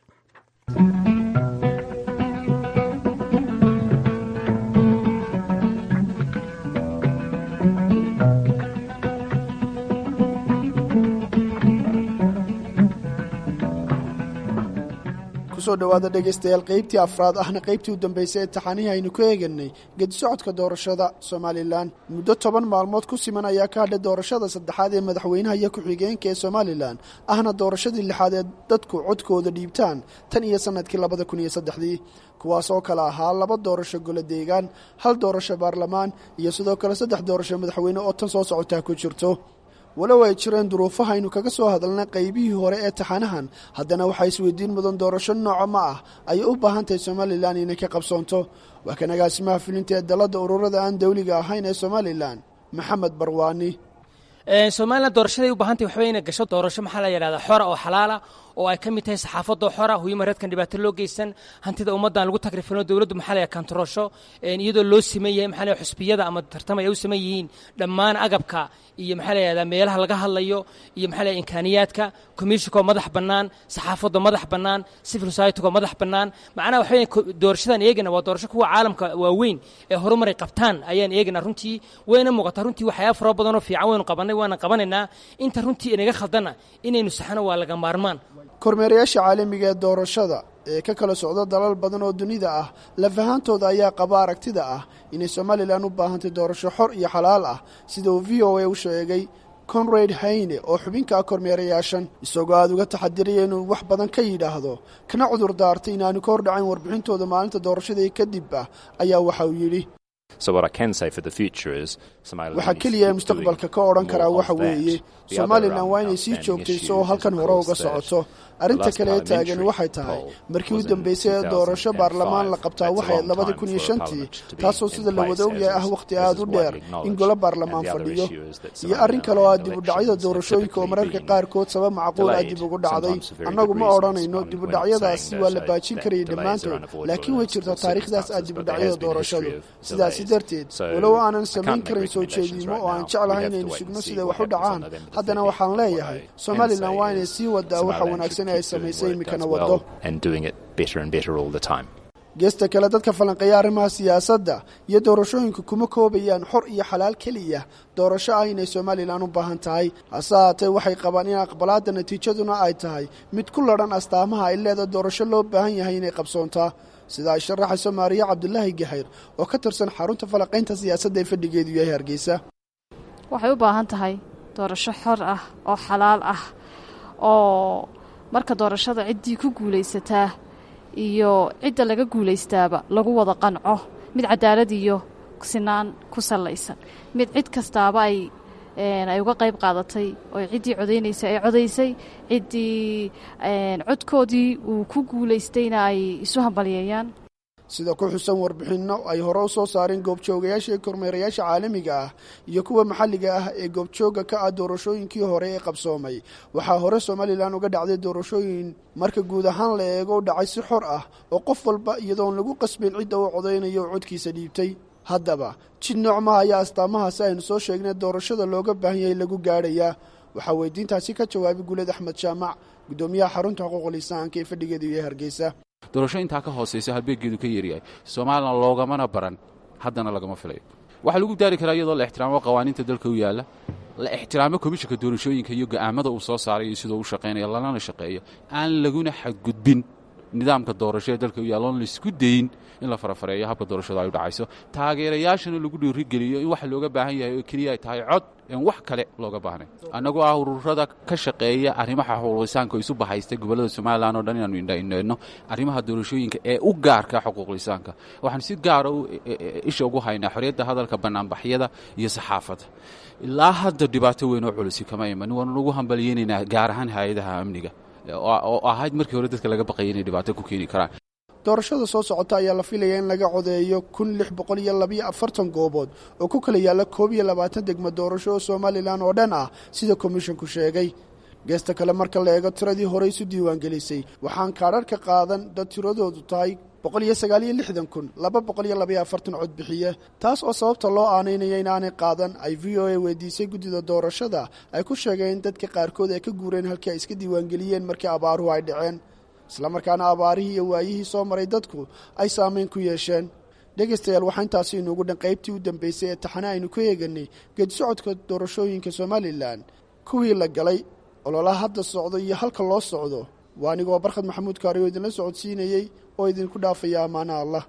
kusoo dhowaada dhegaystayaal qaybtii afraad ahna qaybtii u dambaysay ee taxanihii aynu ku eeganay gedisocodka doorashada somalilan muddo toban maalmood ku siman ayaa ka hadhay doorashada saddexaad ee madaxweynaha iyo ku-xigeenka ee somalilan ahna doorashadii lixaad ee dadku codkooda dhiibtaan tan iyo sannadkii labada kun iyo saddexdii kuwaas oo kale ahaa laba doorasho golo deegaan hal doorasho baarlamaan iyo sidoo kale saddex doorasho madaxweyne oo tan soo socotaa ku jirto walow ay jireen duruufaha aynu kaga soo hadalnay qaybihii hore ee taxanahan haddana waxaa isweydiin mudan doorasho nooco ma ah ayay u baahan tahay somalilan inay ka qabsoonto waa kan agaasimaha fulinta ee dalladda ururada aan dawliga ahayn ee somalilan maxamed barwaani somalilan doorashaday u baahantay waxba inay gasho doorasho maxaa la yidhahdaa xora oo xalaala oo ay ka mid tahay saxaafadoo xora huyuma reedkan dhibaato loo geysan hantida ummaddan lagu tagrifino dowladdu maxaa la kantaroosho iyadoo loo siman yahay maxaa la xusbiyada ama tartamay ay u siman yihiin dhammaan agabka iyo maxaa la yidhahdaa meelaha laga hadlayo iyo maxaa la imkaaniyaadka komishinkoo madax bannaan saxaafadoo madax bannaan civil societygoo madax bannaan macnaha waxa doorashadan eegana waa doorasho kuwa caalamka waaweyn ee horumaray qabtaan ayaan eegana runtii wayna muuqataa runtii waxyaaba fara badanoo fiican waynu qabanay waana qabanaynaa inta runtii inaga khaldana inaynu saxno waa laga maarmaan kormeerayaasha caalamiga ee doorashada ee ka kala socda dalal badan oo dunida ah lafahantooda ayaa qaba aragtida ah inay somalilan u baahantay doorasho xor iyo xalaal ah sida uu v o a u sheegay conrad hayne oo xubinka ah kormeerayaashan isagoo aada uga taxadiraya inuu wax badan ka yidhaahdo kana cudur daartay inaanu ka hordhacayn warbixintooda maalinta doorashadii kadib ah ayaa waxa uu yidhi waxaa keliya ee mustaqbalka ka odhan karaa waxa weeye somalilan waa inay sii joogtayso oo halkan hore uga socoto arrinta kale ee taagani waxay tahay markii u dambeysay ee doorasho baarlamaan la qabtaa waxay labadii kun iyo shantii taasoo sida la wada ogyahay ah wakhti aada u dheer in golo baarlamaan fadhiyo iyo arrin kale oo ah dibudhacyada doorashooyinka oo mararka qaarkood sabab macquul ah dib ugu dhacday annagu ma odhanayno dibudhacyadaasi waa la baajin karayay dhammaantood laakiin way jirtaa taariikhdaas ah dibudhacyada doorashadu sidaasi darteed walow aanan samayn karin soo jeediimo oo aan jeclahay inaynu sugno siday wax u dhacaan haddana waxaan leeyahay somalilan waa inay sii wadaa waxa wanaagsan ee ay samaysay iminkana waddo geesta kale dadka falanqeeya arrimaha siyaasadda iyo doorashooyinka kuma koobayaan xor iyo xalaal keliya doorasho ah inay somalilan u baahan tahay hase haatee waxay qabaan in aqbalaadda natiijaduna ay tahay mid ku ladhan astaamaha ay leeda doorasho loo baahan yahay inay qabsoontaa sida ay sharaxayso maariya cabdulaahi gaxayr oo ka tirsan xarunta falanqaynta siyaasadda ee fadhigeedu yahay hargeysa waxay u baahan tahay doorasho xor ah oo xalaal ah oo marka doorashada ciddii ku guulaysataa iyo cidda laga guulaystaaba lagu wada qanco mid cadaalad iyo sinaan ku sallaysan mid cid kastaaba ay ay uga qayb qaadatay oo ciddii codaynaysa ay codaysay ciddii codkoodii uu ku guulaystayna ay isu hambalyeeyaan sida ku xusan warbixinno ay hore u soo saareen goobjoogayaasha ee kormeerayaasha caalamiga ah iyo kuwa maxalliga ah ee goobjooga ka ah doorashooyinkii hore ee qabsoomay waxaa hore somalilan uga dhacday doorashooyin marka guud ahaan la eego u dhacay si xor ah oo qof walba iyadoon lagu qasbin cidda uu codaynayo oo codkiisa dhiibtay haddaba jid noocmaha ayaa astaamahaasi aynu soo sheegnay doorashada looga baahan yahay lagu gaadhayaa waxaa weydiintaasi ka jawaabay guuled axmed jaamac guddoomiyaha xarunta xuquuqul insaanka ee fadhigeedu iyo hargeysa doorasho intaa ka hoosaysa halbeeggeedu ka yeeryahay somalilan loogamana baran haddana lagama filayo waxaa lagu daari karaa iyadoo la ixtiraamo qawaaniinta dalka u yaalla la ixtiraamo komishanka doorashooyinka iyo go'aamada uu soo saaray iyo sidoo u shaqaynaya lalana shaqeeyo aan laguna xadgudbin nidaamka doorasho ee dalka u yaalla oon laisku dayin in la farafareeyo habka doorashadu ay u dhacayso taageerayaashana lagu dhiirigeliyo in waxa looga baahan yahay oo keliya ay tahay cod en wax kale looga baahnay annagoo ah ururada ka shaqeeya arrimaha xuquuqlisaanka oo isu bahaystay gobollada somalilan oo dhan inaanu indhaindheenno arrimaha doorashooyinka ee u gaarka xuquuqlisaanka waxaan si gaara isha ugu haynaa xorriyadda hadalka bannaanbaxyada iyo saxaafadda ilaa hadda dhibaato weyn oo culisi kama iman waanu ugu hambalyeynaynaa gaar ahaan hay-adaha amniga oo ahayd markii hore dadka laga baqayay inay dhibaato ku keeni karaan doorashada soo socota ayaa la filaya in laga codeeyo kun lix boqol iyo labiyo afartan goobood oo ku kala yaalla koob iyo labaatan degmo doorasho oo somalilan oo dhan ah sida komishinku sheegay geesta kale marka la eego tiradii hore isu diiwaangelisay waxaan kaadharhka qaadan dad tiradoodu tahay boqol iyo sagaal iyo lixdan kun laba boqol iyo labayo afartan cod bixiye taas oo sababta loo aanaynaya inaanay qaadan ay v o a weydiisay guddida doorashada ay ku sheegeen in dadka qaarkood ay ka guureen halkii ay iska diiwaangeliyeen markii abaaruhu ay dhaceen islamarkaana abaarihii iyo waayihii soo maray dadku ay saamayn ku yeesheen dhegaystayaal waxaa intaasi inuugu dhan qaybtii u dambeysay ee taxane aynu ku eeganay geedi socodka doorashooyinka somalilan kuwii la galay ololaha hadda socdo iyo halka loo socdo waa anigoo barkhad maxamuud kaari oo idinla socodsiinayey oo idinku dhaafaya ammaana allah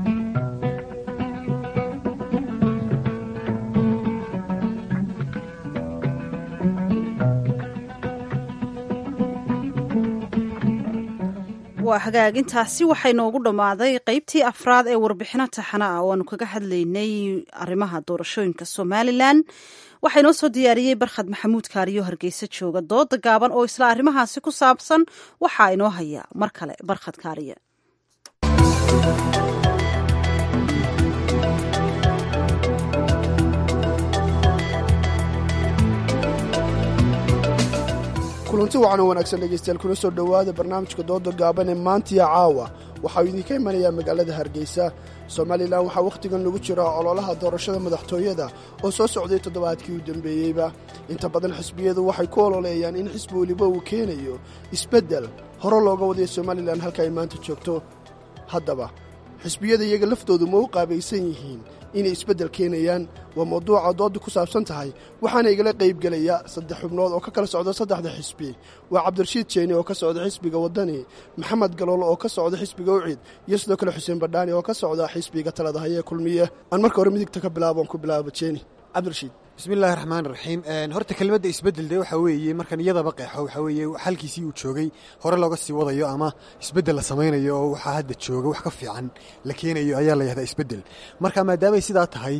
waa hagaagintaasi waxay noogu dhammaaday qeybtii afraad ee warbixino taxana ah oo aanu kaga hadlaynay arrimaha doorashooyinka somalilan waxaa inoo soo diyaariyey barkhad maxamuud kaariyo hargeysa jooga dooda gaaban oo isla arrimahaasi ku saabsan waxaa inoo haya mar kale barkhad kaariye kulanti wacan oo wanaagsan dhegaystayaal kuna soo dhowaada barnaamijka dooda gaaban ee maantiya caawa waxaa uu idinka imanayaa magaalada hargeysa somalilan waxaa wakhtigan lagu jiraa ololaha doorashada madaxtooyada oo soo socday toddobaadkii u dambeeyeyba inta badan xisbiyadu waxay ku ololeeyaan in xisbi weliba uu keenayo isbeddel hore looga wadaya somalilan halka ay maanta joogto haddaba xisbiyada iyaga laftoodu ma u qaabaysan yihiin inay isbeddel keenayaan waa mawduuca doodda ku saabsan tahay waxaana igala qaybgelaya saddex xubnood oo ka kala socda saddexda xisbi waa cabdirashiid jeeni oo ka socda xisbiga waddani maxamed galool oo ka socda xisbiga ucid iyo sidoo kale xuseen badhaani oo ka socda xisbiga talada hayee kulmiye aan marka hore midigta ka bilaabon ku bilaaba jeeni cabdirashiid bismillahi raxmaan raxiim horta kelmadda isbeddel de waxa weeye markan iyadaba qeexo waxaa weeye xalkiisii uu joogay hore looga sii wadayo ama isbeddel la samaynayo oo waxaa hadda jooga wax ka fiican la keenayo ayaa la yahdaa isbeddel marka maadaamay sidaa tahay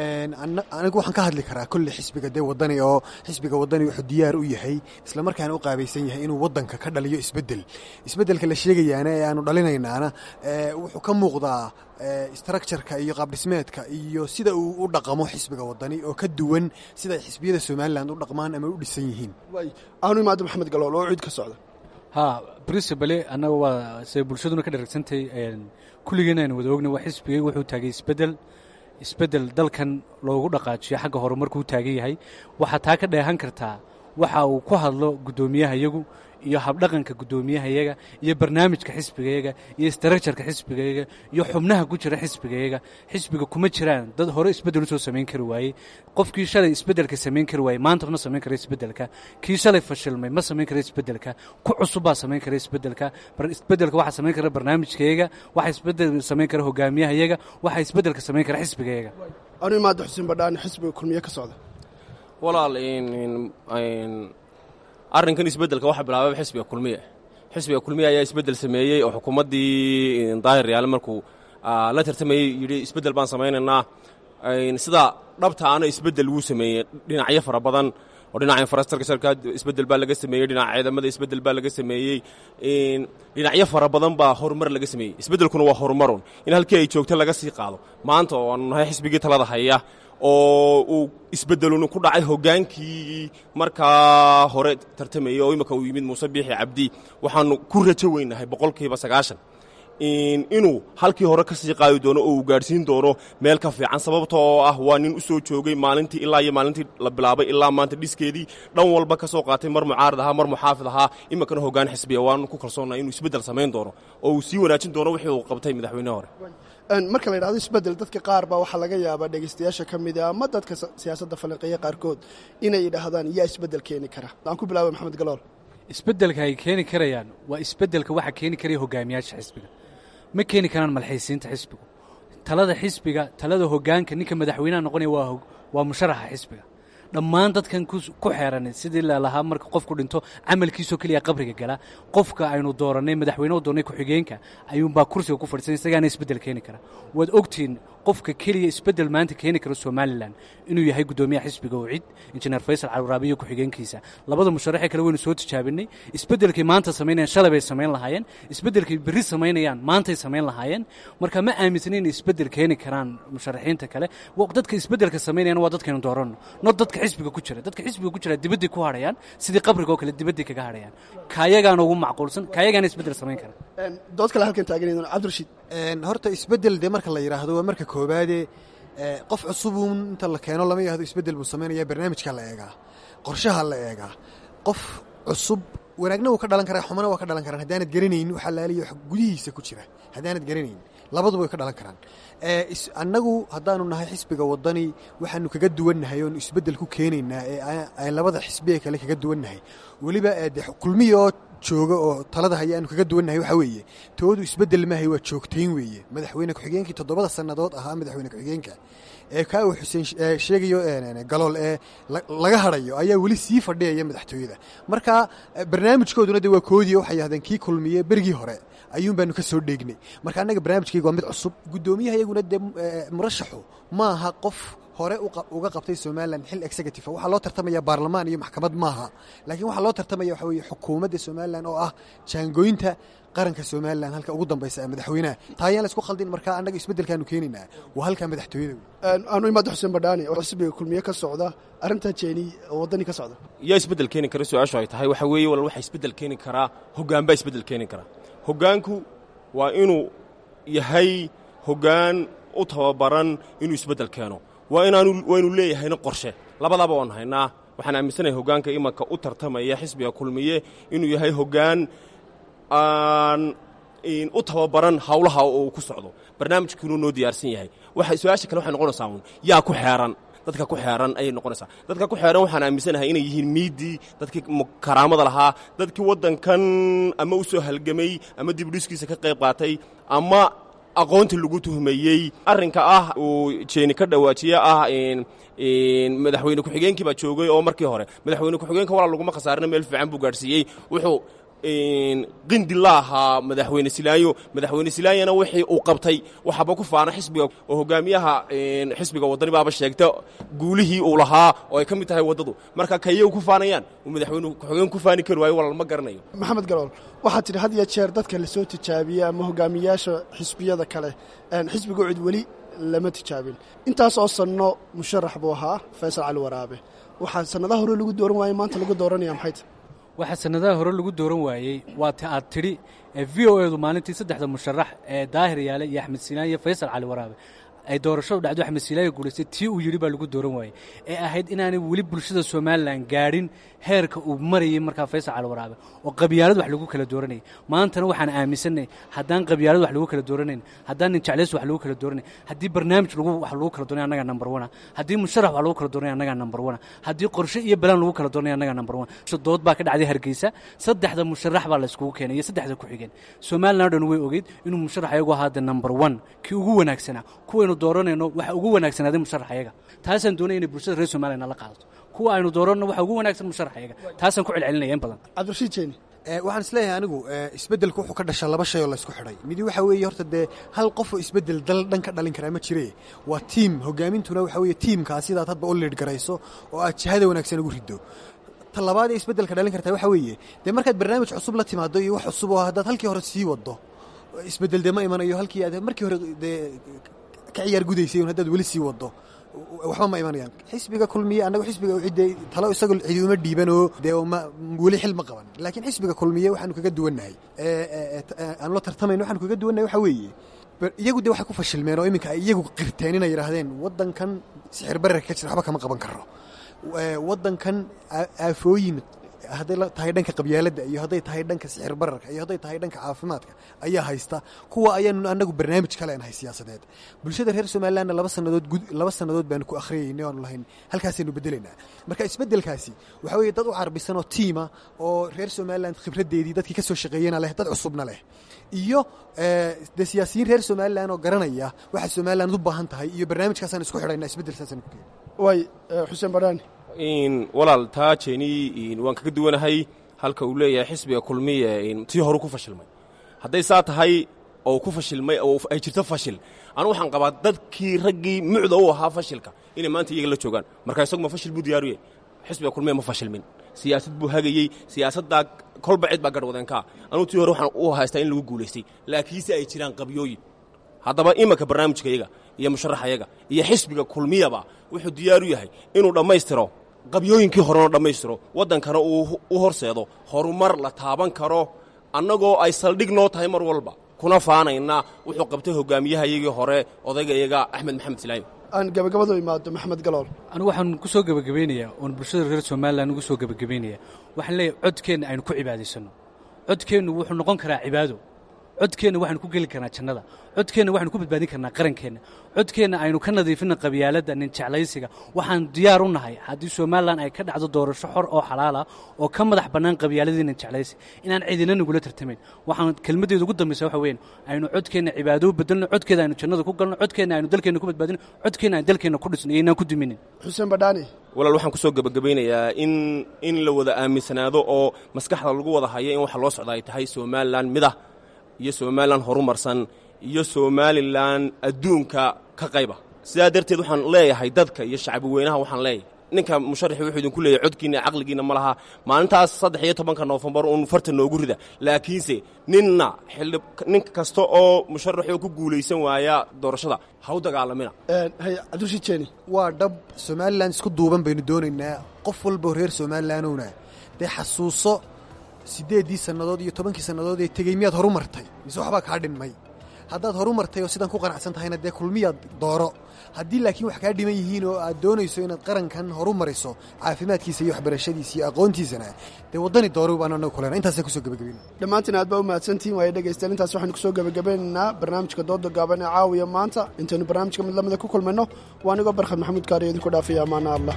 anigu waxaan ka hadli karaa kolle xisbiga dee waddani oo xisbiga waddani wuxuu diyaar u yahay isla markaana u qaabaysan yahay inuu waddanka ka dhaliyo isbeddel isbeddelka la sheegayaana ee aanu dhalinaynaana wuxuu ka muuqdaa structureka iyo qaabdhismeedka iyo sida uu u dhaqamo xisbiga waddani oo ka duwan sida ay xisbiyada somalilan u dhaqmaan ama u dhisan yihiin aanu imaado maxamed galool oo cid ka socda ha princibale annaga waa se bulshaduna ka dharagsantahay kulligeena aynu wada ogna waa xisbigay wuxuu taagay isbeddel isbeddel dalkan loogu dhaqaajiyo xagga horumarkuu taagan yahay waxaa taa ka dheehan kartaa waxa uu ku hadlo guddoomiyahayagu iyo habdhaqanka guddoomiyahayaga iyo barnaamijka xisbigayaga iyo istrajarka xisbigayaga iyo xubnaha ku jira xisbigayaga xisbiga kuma jiraan dad hore isbeddel usoo samayn kari waayey qofkii shalay isbeddelka samayn kari waayey maanta ma samayn kara isbeddelka kii shalay fashilmay ma samayn kara isbeddelka ku cusub baa samayn kara isbeddelka isbeddelka waxaa samayn kara barnaamijkayaga waxaa isbeddel samayn kara hogaamiyahayaga waxaa isbeddelka samayn kara xisbigayaga aanu imaado xuseen badhaani xisbiga kulmiye ka socda walaal arrinkan isbeddelka waxa bilaababa xisbiga kulmiye xisbiga kulmiya ayaa isbeddel sameeyey oo xukuumaddii daahir yaale markuu la tartamayey yidhi isbeddel baan samaynaynaa sida dhabta ana isbeddel wuu sameeyey dhinacyo fara badan oo dhinaca infrastructureka isbeddel baa laga sameeyey dhinaca ciidamada isbeddel baa laga sameeyey dhinacyo fara badan baa horumar laga sameeyey isbeddelkuna waa horumarun in halkii ay joogto laga sii qaado maanta oo aanu nahay xisbigii talada haya oo uu isbeddelun ku dhacay hoggaankii markaa hore tartamayey oo imika uu yimid muuse biixi cabdi waxaanu ku rajo weynahay boqolkiiba sagaashan inuu halkii hore ka sii qaadi doono oo uu gaadhsiin doono meel ka fiican sababta oo ah waa nin u soo joogay maalintii ilaa iyo maalintii la bilaabay ilaa maanta dhiskeedii dhan walba ka soo qaatay mar mucaarad ahaa mar muxaafid ahaa iminkana hoggaan xisbiya waanu ku kalsoonnahay inuu isbeddel samayn doono oo uu sii wanaajin doono wixii uu qabtay madaxweyne hore marka la yidhahdo isbeddel dadka qaar baa waxaa laga yaabaa dhegaystayaasha ka mid a ama dadka siyaasadda falanqeeya qaarkood inay yidhaahdaan yaa isbeddel keeni kara aan ku bilaabay maxamed galool isbeddelka ay keeni karayaan waa isbeddelka waxaa keeni karaya hogaamiyaasha xisbiga ma keeni karaan malxiisiinta xisbigu talada xisbiga talada hoggaanka ninka madaxweynaha noqonaya waa waa musharaxa xisbiga dhammaan dadkan ku xeeran sidii lalahaa marka qofku dhinto camalkiisoo keliya qabriga gala qofka aynu doorannay madaxweyne u doornay ku-xigeenka ayuunbaa kursiga ku fadhiisan isagaana isbeddel keeni kara waad ogtihiin qofka keliya isbeddel maanta keeni kara somalilan inuu yahay guddoomiyaha xisbiga oo cid injineer faysal calwaraabiyo ku-xigeenkiisa labada musharaxee kale waynu soo tijaabinay isbeddelkay maanta samaynayaan shalay bay samayn lahaayeen isbeddelkay berri samaynayaan maantay samayn lahaayeen marka ma aaminsan inay isbeddel keeni karaan musharaxiinta kale dadka isbeddelka samaynayaan waa dadkaynu dooranno not dadka xisbiga ku jira dadka xisbiga ku jira dibadday ku hadhayaan sidii qabriga oo kale dibadday kaga hadhayaan kaayagaana ugu macquulsan kaayagaana isbeddel samayn kara dood kale halkan taagan cabdirashiid horta isbeddel dee marka la yidhaahdo waa marka koobaadee qof cusubuun inta la keeno lama yidhahdo isbeddel buu samaynaya barnaamijka la eegaa qorshaha la eegaa qof cusub wanaagna wuu ka dhalan karaa xumana waa ka dhalan karaan haddaanad garanayn waxa laaliya wax gudihiisa ku jira haddaanad garanayn labaduba way ka dhalan karaan annagu haddaanu nahay xisbiga waddani waxaanu kaga duwannahay oonu isbeddel ku keenaynaa ee aan labada xisbiga kale kaga duwannahay weliba de kulmiya oo jooga oo talada haya aanu kaga duwannahay waxaa weeye toodu isbeddel maahay waa joogtayn weeye madaxweyne ku-xigeenkii toddobada sannadood ahaa madaxweyne ku-xigeenka ee kaa uu xuseen sheegayo galool ee laga hadhayo ayaa weli sii fadhiyaya madaxtooyada marka barnaamijkooduna de waa koodiya waxay yahdeen kii kulmiye berigii hore ayuun baanu ka soo dheegnay marka annaga barnaamijkayga waa mid cusub guddoomiyaha iyaguna dee murashaxu ma aha qof hore uga qabtay somalilan xil executive waxaa loo tartamaya baarlamaan iyo maxkamad maaha laakiin waxaa loo tartamaya waxa weeye xukuumadda somalilan oo ah jaangooynta qaranka somalilan halka ugu dambaysa ee madaxweynaha taa ayaan la isku khaldin marka annaga isbeddelkaanu keenaynaa waa halkaa madaxtooyada aanu imaada xuseen badhaani oo xisbiga kulmiye ka socda arrintaa jeeni oo waddani ka socda yaa isbeddel keeni kara su-aashu ay tahay waxaa weeye wal waxa isbeddel keeni karaa hoggaan baa isbeddel keeni karaa hoggaanku waa inuu yahay hoggaan u tababaran inuu isbeddel keeno waa inaanu waa inuu leeyahayna qorshe labadaaba waan haynaa waxaan aaminsanahay hoggaanka imanka u tartamaya xisbiga kulmiye inuu yahay hoggaan aan u tababaran hawlaha oo uu ku socdo barnaamijkiinuu noo diyaarsan yahay waxa su-aasha kale waxay noqonaysaa uun yaa ku xeeran dadka ku xeeran ayay noqonaysaa dadka ku xeeran waxaan aaminsanahay inay yihiin miidii dadkii karaamada lahaa dadkii waddankan ama u soo halgamay ama dibudhiskiisa ka qayb qaatay ama aqoonta lagu tuhmeeyey arrinka ah uu jeeni ka dhawaajiye ah madaxweyne ku-xigeenkii baa joogay oo markii hore madaxweyne ku-xigeenka walaa laguma khasaarina meel fiican buu gaadhsiiyey wuxuu qindi la ahaa madaxweyne silaayo madaxweyne silaayana wixii uu qabtay waxaaba ku faana xisbiga oo hogaamiyaha xisbiga waddani baaba sheegta guulihii uu lahaa oo ay ka mid tahay waddadu marka kayay ku faanayaan uu madaxweyne ku-xigeen ku faani kari waayo walaal ma garanayo maxamed galool waxaad tidhi had iyo jeer dadka lasoo tijaabiyey ama hogaamiyaasha xisbiyada kale xisbiga cid weli lama tijaabin intaas oo sanno musharax buu ahaa faysal cali waraabe waxaa sannadaha hore lagu dooran waayey maanta lagu dooranaya maxay tahy waxaa sannadaha hore lagu dooran waayey waa ta aad tidhi ee v o edu maalintii saddexda musharax ee daahir yaale iyo axmed sinaan iyo faysal cali waraabe ay doorashadu dhacdo axmed siilaayo guulaystay tii uu yidhi baa lagu dooran waayey ee ahayd inaanay weli bulshada somalilan gaadhin heerka uu marayay markaa faysal cali waraabe oo qabyaalad wax lagu kala dooranayay maantana waxaan aaminsanay haddaan qabyaalad wax lagu kala dooranayn haddaan nin jeclays wax lagu kala dooranay haddii barnaamij lagu wax lagu kala dooranay annagaa number one haddii musharax wax lagu kala dooranay annagaa number one haddii qorshe iyo balaan lagu kala dooranay annagaa number one dood baa ka dhacday hargeysa saddexda musharax baa la iskugu keenay iyo saddexda ku xigeen somalilan o dhan way ogeyd inuu musharax ayagu ahaa the number one kii ugu wanaagsanaa kuwaynu dooranayno waxa ugu wanaagsanaaday musharax ayaga taasaan doonaya inay bulshada reer somaliya nala qaadato kuwa aynu dooranno waxa ugu wanaagsan musharax ayaga taasaan ku celcelinaya in badan cabdirashiid jeeni waxaan isleeyahay anigu isbeddelku wuxuu ka dhashaa laba shay oo laysku xidhay midi waxa weeye horta dee hal qof oo isbeddel dal dhan ka dhalin karaa ma jire waa tiim hogaamintuna waxa weeye tiimkaa sidaad hadba u liidh garayso oo aad jihada wanaagsan ugu riddo ta labaad ee isbeddelka dhalin kartaa waxa weeye dee markaad barnaamij cusub la timaado iyo wax cusub oo haddaad halkii hore sii waddo isbeddel dee ma imanayo halkii aad markii hore dee ka ciyaar gudaysay un haddaad weli sii waddo waxba ma imanayaan xisbiga kulmiye annagu xisbiga cidde talo isagoo cidi uma dhiibanoo dee ma weli xil ma qaban laakiin xisbiga kulmiye waxaanu kaga duwannahay aanu la tartamayno waxaanu kaga duwannahay waxa weeye iyagu dee waxay ku fashilmeen oo iminka ay iyagu qirteen inay yidhaahdeen waddankan sixir bararka ka jira waxba kama qaban karo waddankan aafooyin hadday tahay dhanka qabyaaladda iyo hadday tahay dhanka sixir bararka iyo hadday tahay dhanka caafimaadka ayaa haysta kuwa ayaanu annagu barnaamij ka leenahay siyaasadeed bulshada reer somalilandna laba sannadood laba sannadood baanu ku akhriyaynay oanu lahayn halkaasaynu bedelaynaa marka isbeddelkaasi waxa weeye dad u carbisan oo tiima oo reer somaliland khibraddeedii dadkii ka soo shaqeeyena leh dad cusubna leh iyo dee siyaasiyiin reer somaliland oo garanaya waxa somaliland u baahan tahay iyo barnaamijkaasaan isku xidhaynaa isbeddelkaasaan ku keenay waay xuseen badhaani walaal taa jeeni waan kaga duwanahay halka uu leeyahay xisbiga kulmiye tii horu ku fashilmay hadday saa tahay oo ku fashilmay oo ay jirto fashil anugu waxaan qabaa dadkii raggii mucda u ahaa fashilka inay maanta iyaga la joogaan marka isagu ma fashil buu diyaaruye xisbiga kulmiye ma fashilmin siyaasad buu hagayey siyaasaddaa kolba cid baa garhwadeenkaa anugu tii hore waxaan u haystaa in lagu guulaystay laakiinse ay jiraan qabyooyin haddaba imanka barnaamijka yaga iyo musharaxayaga iyo xisbiga kulmiyaba wuxuu diyaaru yahay inuu dhammaystiro qabyooyinkii horena dhammaystiro waddankana uu u horseedo horumar la taaban karo annagoo ay saldhig noo tahay mar walba kuna faanayna wuxuu qabtay hogaamiyahayagii hore odaygayaga axmed maxamed silaayim aan gabagabadu imaado maxamed galool anigu waxaan ku soo gebagabeynayaa oon bulshada reer somalilan ugu soo gebagabeynaya waxaan leeyahay codkeenna aynu ku cibaadaysanno codkeennu wuxuu noqon karaa cibaado codkeenna waxaynu ku geli karnaa jannada codkeenna waxaynu ku badbaadin karnaa qarankeenna codkeenna aynu ka nadiifinna qabyaaladda nin jeclaysiga waxaan diyaar u nahay haddii somalilan ay ka dhacdo doorasho xor oo xalaala oo ka madax bannaan qabyaaladii nin jeclaysi inaan cidina nagula tartamayn waxaan kelmaddeeda ugu dambaysa waxa weyn aynu codkeenna cibaado u bedelno codkeeda aynu jannada ku galno codkeenna aynu dalkeenna ku badbaadino codkeenna aynu dalkeenna ku dhisno iyo inaan ku duminin xuseen badhaani walaal waxaan ku soo gebagabaynayaa in in la wada aaminsanaado oo maskaxda lagu wada hayo in waxa loo socda ay tahay somalilan midah iyo somalilan horumarsan iyo somalilan adduunka ka qayba sidaa darteed waxaan leeyahay dadka iyo shacbi weynaha waxaan leeyahay ninka musharaxi wuxuu idinku leeyahay codkiina caqligiina ma laha maalintaas saddex iyo tobanka noofembar uun farta noogu rida laakiinse ninna xildhi nin kasta oo musharaxoo ku guulaysan waaya doorashada ha u dagaalamina hay cabdulshiid jeeni waa dhab somalilan isku duuban baynu doonaynaa qof walbao reer somalilanowna dee xasuuso siddeeddii sannadood iyo tobankii sannadood ee tegey miyaad horu martay mise waxbaa kaa dhinmay haddaad horu martay oo sidaan ku qanacsan tahayna dee kulmiyaad dooro haddii laakiin wax kaa dhiman yihiin oo aad doonayso inaad qarankan horu mariso caafimaadkiisa iyo waxbarashadiisa iyo aqoontiisana dee waddani dooro baan anagu kulena intaasaan kusoo gebagabayna dhammaantiin aad baa u mahadsantihin waaya dhegaystayaal intaas waxaynu kusoo gebagabeynaynaa barnaamijka dooda gaaban ee caawiya maanta intaynu barnaamijka mid lamida ku kulmayno waa anigoo barkhad maxamuud kaariyo idinku dhaafaya amaana allah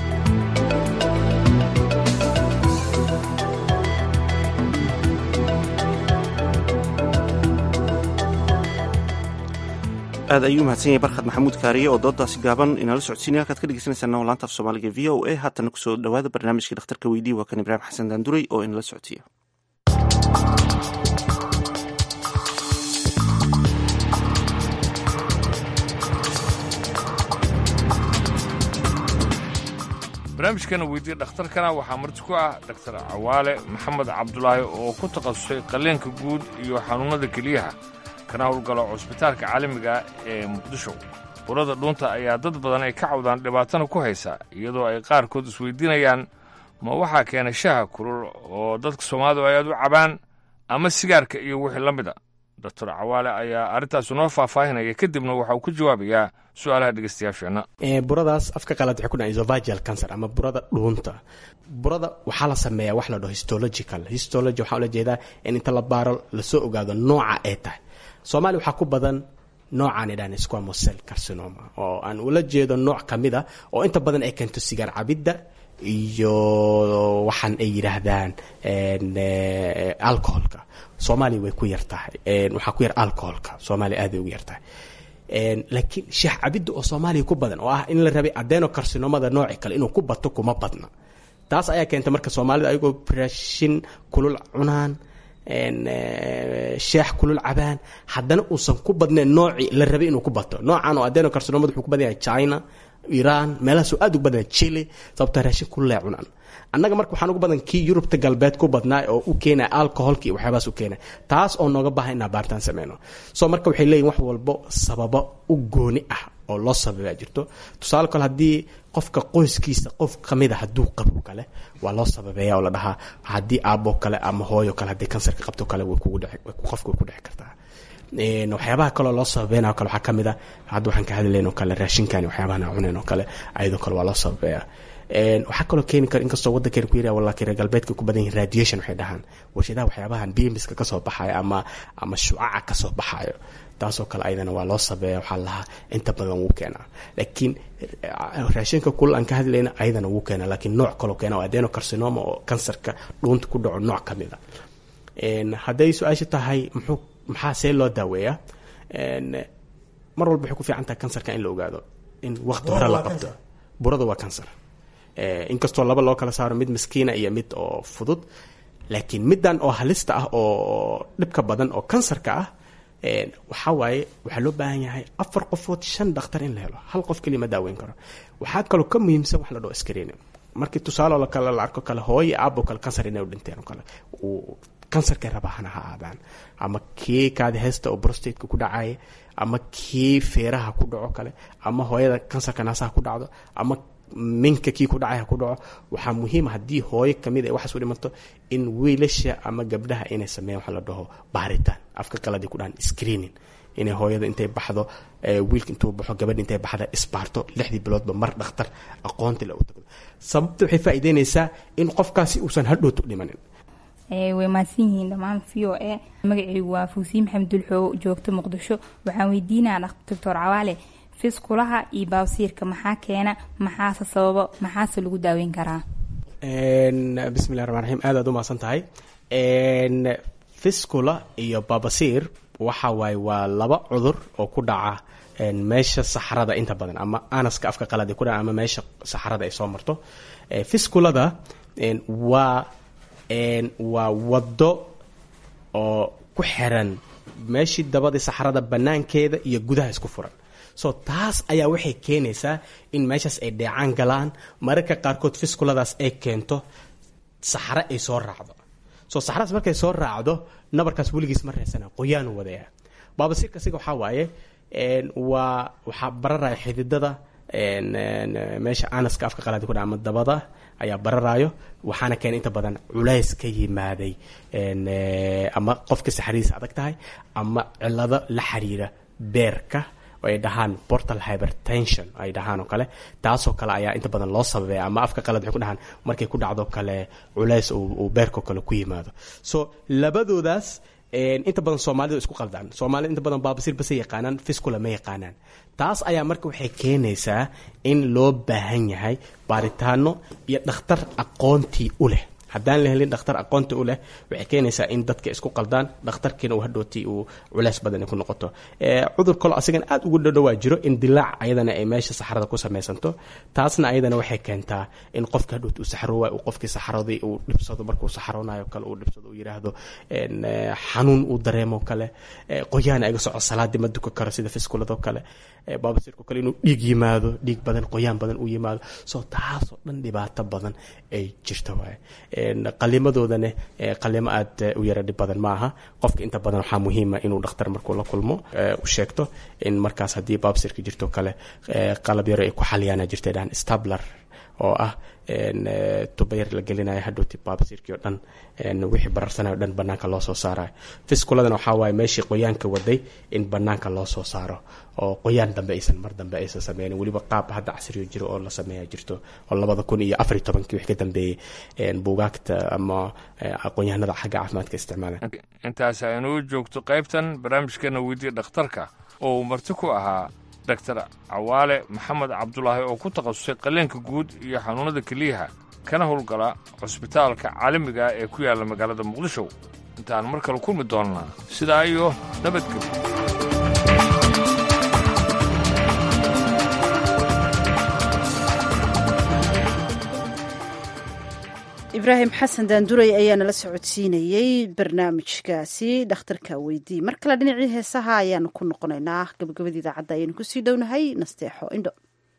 aad ayuu mahadsan yahay barkhad maxamuud kaariye oo doodaasi gaaban inala socodsiinaya halkaad ka dhegeysanaysaana oo laanta af soomaaliga v o a haatana kusoo dhowaada barnaamijkii dhakhtarka weydii waa kan ibraahim xasan daanduray oo inala socodsiiya barnaamijkana weydiye dhakhtarkana waxaa marti ku ah dhaktar cawaale maxamed cabdulaahi oo ku takhasusay qalleenka guud iyo xanuunnada keliyaha kana howlgalo cusbitaalka caalamiga ee muqdisho burada dhuunta ayaa dad badan ay ka cawdaan dhibaatana ku haysa iyadoo ay qaarkood isweydiinayaan ma waxaa keena shaha kulul oo dadka soomaalidu ay aad u cabaan ama sigaarka iyo wixii la mida doctor cawaale ayaa arrintaas noo faahfaahinaya kadibna waxa uu ka jawaabayaa su-aalaha dhegeystayaasheenna buradaas afka qalaad waxay ku dhaca esophageal cancer ama burada dhuunta burada waxaa la sameeyaa wax la dhaho histological histology waxaa ula jeedaa in inta la baaro lasoo ogaado nooca ay tahay soomaaliya waxaa ku badan noocaan idhahan squamosel carcinoma oo aan ula jeedo nooc ka mid a oo inta badan ay keento sigaar cabidda iyo waxaan ay yidhaahdaan alcoholka soomaaliya way ku yar tahay waxaa ku yar alcoholka soomaaliya aaday ugu yar tahay laakiin shaah cabidda oo soomaaliya ku badan oo ah in la rabay adeno carcinomada nooci kale inuu ku bato kuma badna taas ayaa keentay marka soomaalida ayagoo raashin kulul cunaan sheex kulul cabaan haddana uusan ku badnayn noocii la rabay inuu ku bato noocan oo adenocarcinomada wuxuu ku badan yahay china iran meelahaasoo aad ugu badan yahay chile sababtaa raashin kululay cunaan annaga marka waxaan ugu badan kii yurubta galbeed ku badnaa oo u keenaya alcoholka iyo waxyaabahaas u keenaya taas oo nooga baahan inaan baaritaan sameyno so marka waxay leeyihin wax walbo sababo u gooni ah oo loo sababaa jirto tusaale kale haddii qofka qoyskiisa qof kamid a hadduu qabo kale waa loo sababeeya oo la dhahaa haddii aabo kale ama hooyo kale haddii kansarka qabto kale way kugu dhici qofka way ku dhici kartaa waxyaabaha kaloo loo sababeynao kale waxaa kamid a hadda waxaan ka hadlayn oo kale raashinkan waxyaabahan aan cunayn oo kale ayadoo kale waa loo sababeeya waxaa kaloo keeni kara inkastoo wadankeena ku yira walla reer galbeedka ku badan yihin radiation waxay dhahaan warshadaha waxyaabahan bimiska kasoo baxayo ama ama shucaca kasoo baxayo taasoo kale ayadana waa loo sabeeya waxaa lahaa inta badan wuu keenaa laakiin raashinka kulal aan ka hadlayna ayadana wuu keenaa laakiin nooc kaloo keena oo adenocarcinoma oo kansarka dhuunta ku dhaco nooc ka mid a hadday su-aasha tahay muxuu maxaa see loo daaweeyaa mar walba waxay ku fiican tahay kansarka in la ogaado in waqti hore la qabto burada waa kansar inkastoo laba loo kala saaro mid maskiina iyo mid oo fudud laakiin middan oo halista ah oo dhibka badan oo kansarka ah waxaa waaye waxaa loo baahan yahay afar qofood shan dhakhtar in la helo hal qof keliya ma daaweyn karo waxaa kaloo ka muhiimsan wax la dhao screening markii tusaale kale la arko kale hooyo aabo kale kansar inay u dhinteen oo kale kansarkay rabahana ha aadaan ama kii kaadi heesta oo brostateka ku dhacaya ama kii feeraha ku dhaco kale ama hooyada kansarka naasaha ku dhacdo ama minka kii ku dhacay ha ku dhaco waxaa muhiima haddii hooyo kamid ay waxaas u dhimanto in wiilasha ama gabdhaha inay sameeyaan waxa la dhaho baaritaan afka qaladi ku dhahan screening inay hooyada intay baxdo wiilka intuu baxo gabadha intay baxda isbaarto lixdii biloodba mar dhakhtar aqoonti la u tagdo sababta waxay faa'iideynaysaa in qofkaasi uusan hadhowta u dhimanin way mahadsan yihiin dhammaan v o e magacaygu waa fuusiin maxamed dulxoo joogto muqdisho waxaan weydiinaya doctor cawaale fiskulaha iyo baawsiirka maxaa keena maxaase sababo maxaase lagu daaweyn karaa bismillahi raxmaan raxiim aad aad u mahadsan tahay fiskula iyo babasiir waxa waaye waa laba cudur oo ku dhaca meesha saxrada inta badan ama anaska afka qalad ku dhaca ama meesha saxrada ay soo marto fiskulada waa waa waddo oo ku xiran meeshii dabadii saxrada banaankeeda iyo gudaha isku furan so taas ayaa waxay keenaysaa in meeshaas ay dheecaan galaan mararka qaarkood fiskuladaas ay keento saxro ay soo raacdo so saxradaas markay soo raacdo nabarkaas weligiis ma reesana qoyaanu wadaya baabasiirka siga waxaa waaye waa waxaa bararaya xididada meesha anaska afka qalaadi ku dha ama dabada ayaa bararayo waxaana keena inta badan culays ka yimaaday ama qofka saxradiisa adag tahay ama cilado la xiriira beerka ay dhahaan portal hypertension ay dhahaan oo kale taasoo kale ayaa inta badan loo sababaya ama afka qalad waxay ku dhahaan markay ku dhacdo kale culays uu beerkao kale ku yimaado so labadoodaas inta badan soomaalidu isku qaldaan soomaalida inta badan baabasiir base yaqaanaan fiscula ma yaqaanaan taas ayaa marka waxay keenaysaa in loo baahan yahay baaritaano iyo dhakhtar aqoontii u leh haddaan la helin dhakhtar aqoonti u leh waxay keenaysaa in dadka isku qaldaan dhakhtarkiina uu hadhooti uu culeys badan ku noqoto cudur kalo asigan aad ugu dhadhowaa jiro in dilaac ayadana ay meesha saxrada ku samaysanto taasna ayadana waxay keentaa in qofka hadhooti uu saxroowa uu qofkii saxradii uu dhibsado markuu saxroonayo kale uu dhibsado uu yidhaahdo xanuun uu dareemo kale qoyaan iga soco salaadii ma duka karo sida fiskuladoo kale baabasirko kale inuu dhiig yimaado dhiig badan qoyaan badan uu yimaado so taasoo dhan dhibaato badan ay jirto waaye qalimadoodana qalimo aad u yara dhib badan ma aha qofka inta badan waxaa muhiima inuu dhakhtar markuu la kulmo u sheegto in markaas haddii baabsirka jirto kale qalab yaro ay ku xaliyaana jirta dhahan stabler oo ah tubayar la gelinayo hadhowti baabsirkii oo dhan wixii bararsanayo o dhan banaanka loo soo saarayo fiskuladana waxaa waaye meeshii qoyaanka waday in banaanka loo soo saaro oo qoyaan dambe aysan mar dambe aysan sameynin weliba qaab hadda casriyo jiro oo la sameeya jirto oo labada kun iyo afariy tobankii wix ka dambeeyey buugaagta ama aqoon-yahanada xagga caafimaadka isticmaalaan intaas aynuu joogto qaybtan barnaamijkeena weydii dhakhtarka oo uu marti ku ahaa doctor cawaale maxamed cabdulaahi oo ku takhasusay qaliinka guud iyo xanuunnada keliyaha kana howlgala cusbitaalka caalamiga ee ku yaalla magaalada muqdisho intaan mar kale kulmi doonnaa sidaa iyo nabadgelyo ibraahim xasan daanduray ayaa nala socodsiinayey barnaamijkaasi dhakhtarka weydii mar kale dhinacii heesaha ayaanu ku noqonaynaa gabagabada idaacadda ayaynu kusii dhownahay nasteexo indho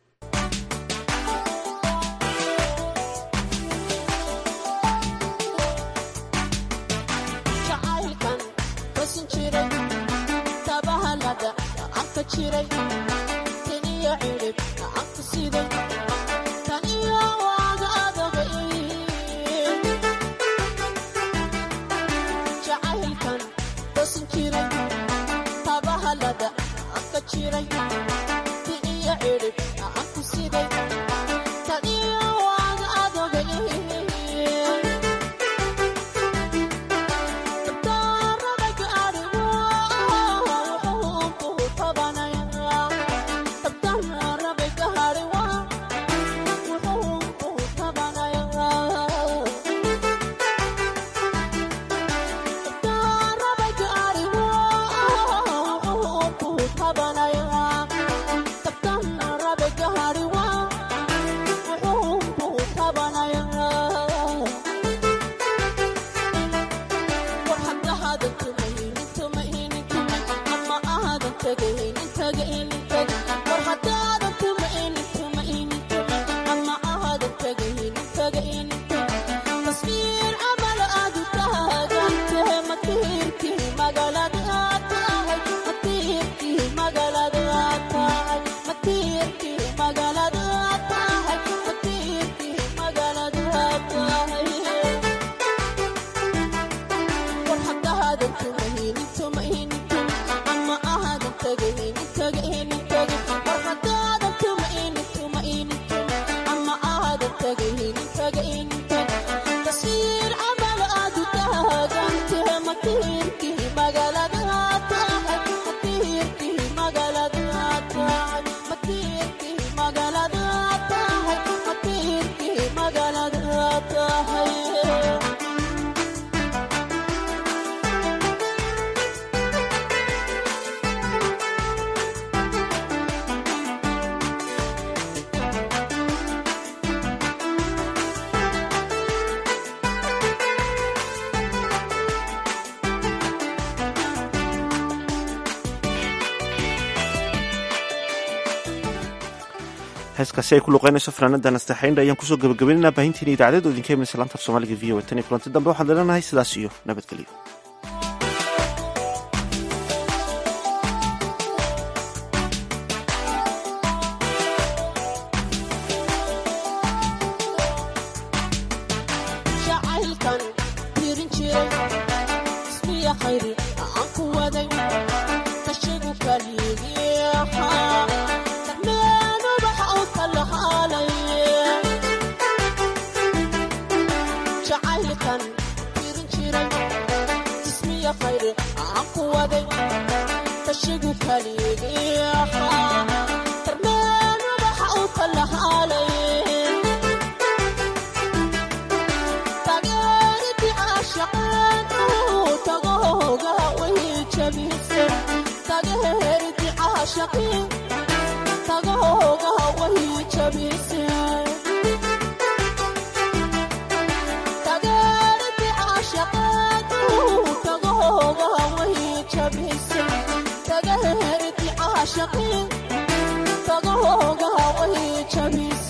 heeskaasi ay ku luqeynayso fanaanada nastaxaynda ayaan kusoo gabagabaynayna baahintiina idaacadeed oo idinka imanaysa laanta af soomaaliga v o tan iyo kulanti dambe waxaan leenahay sidaas iyo nabadgelyo Shaqeen, tago hoga, way jabis.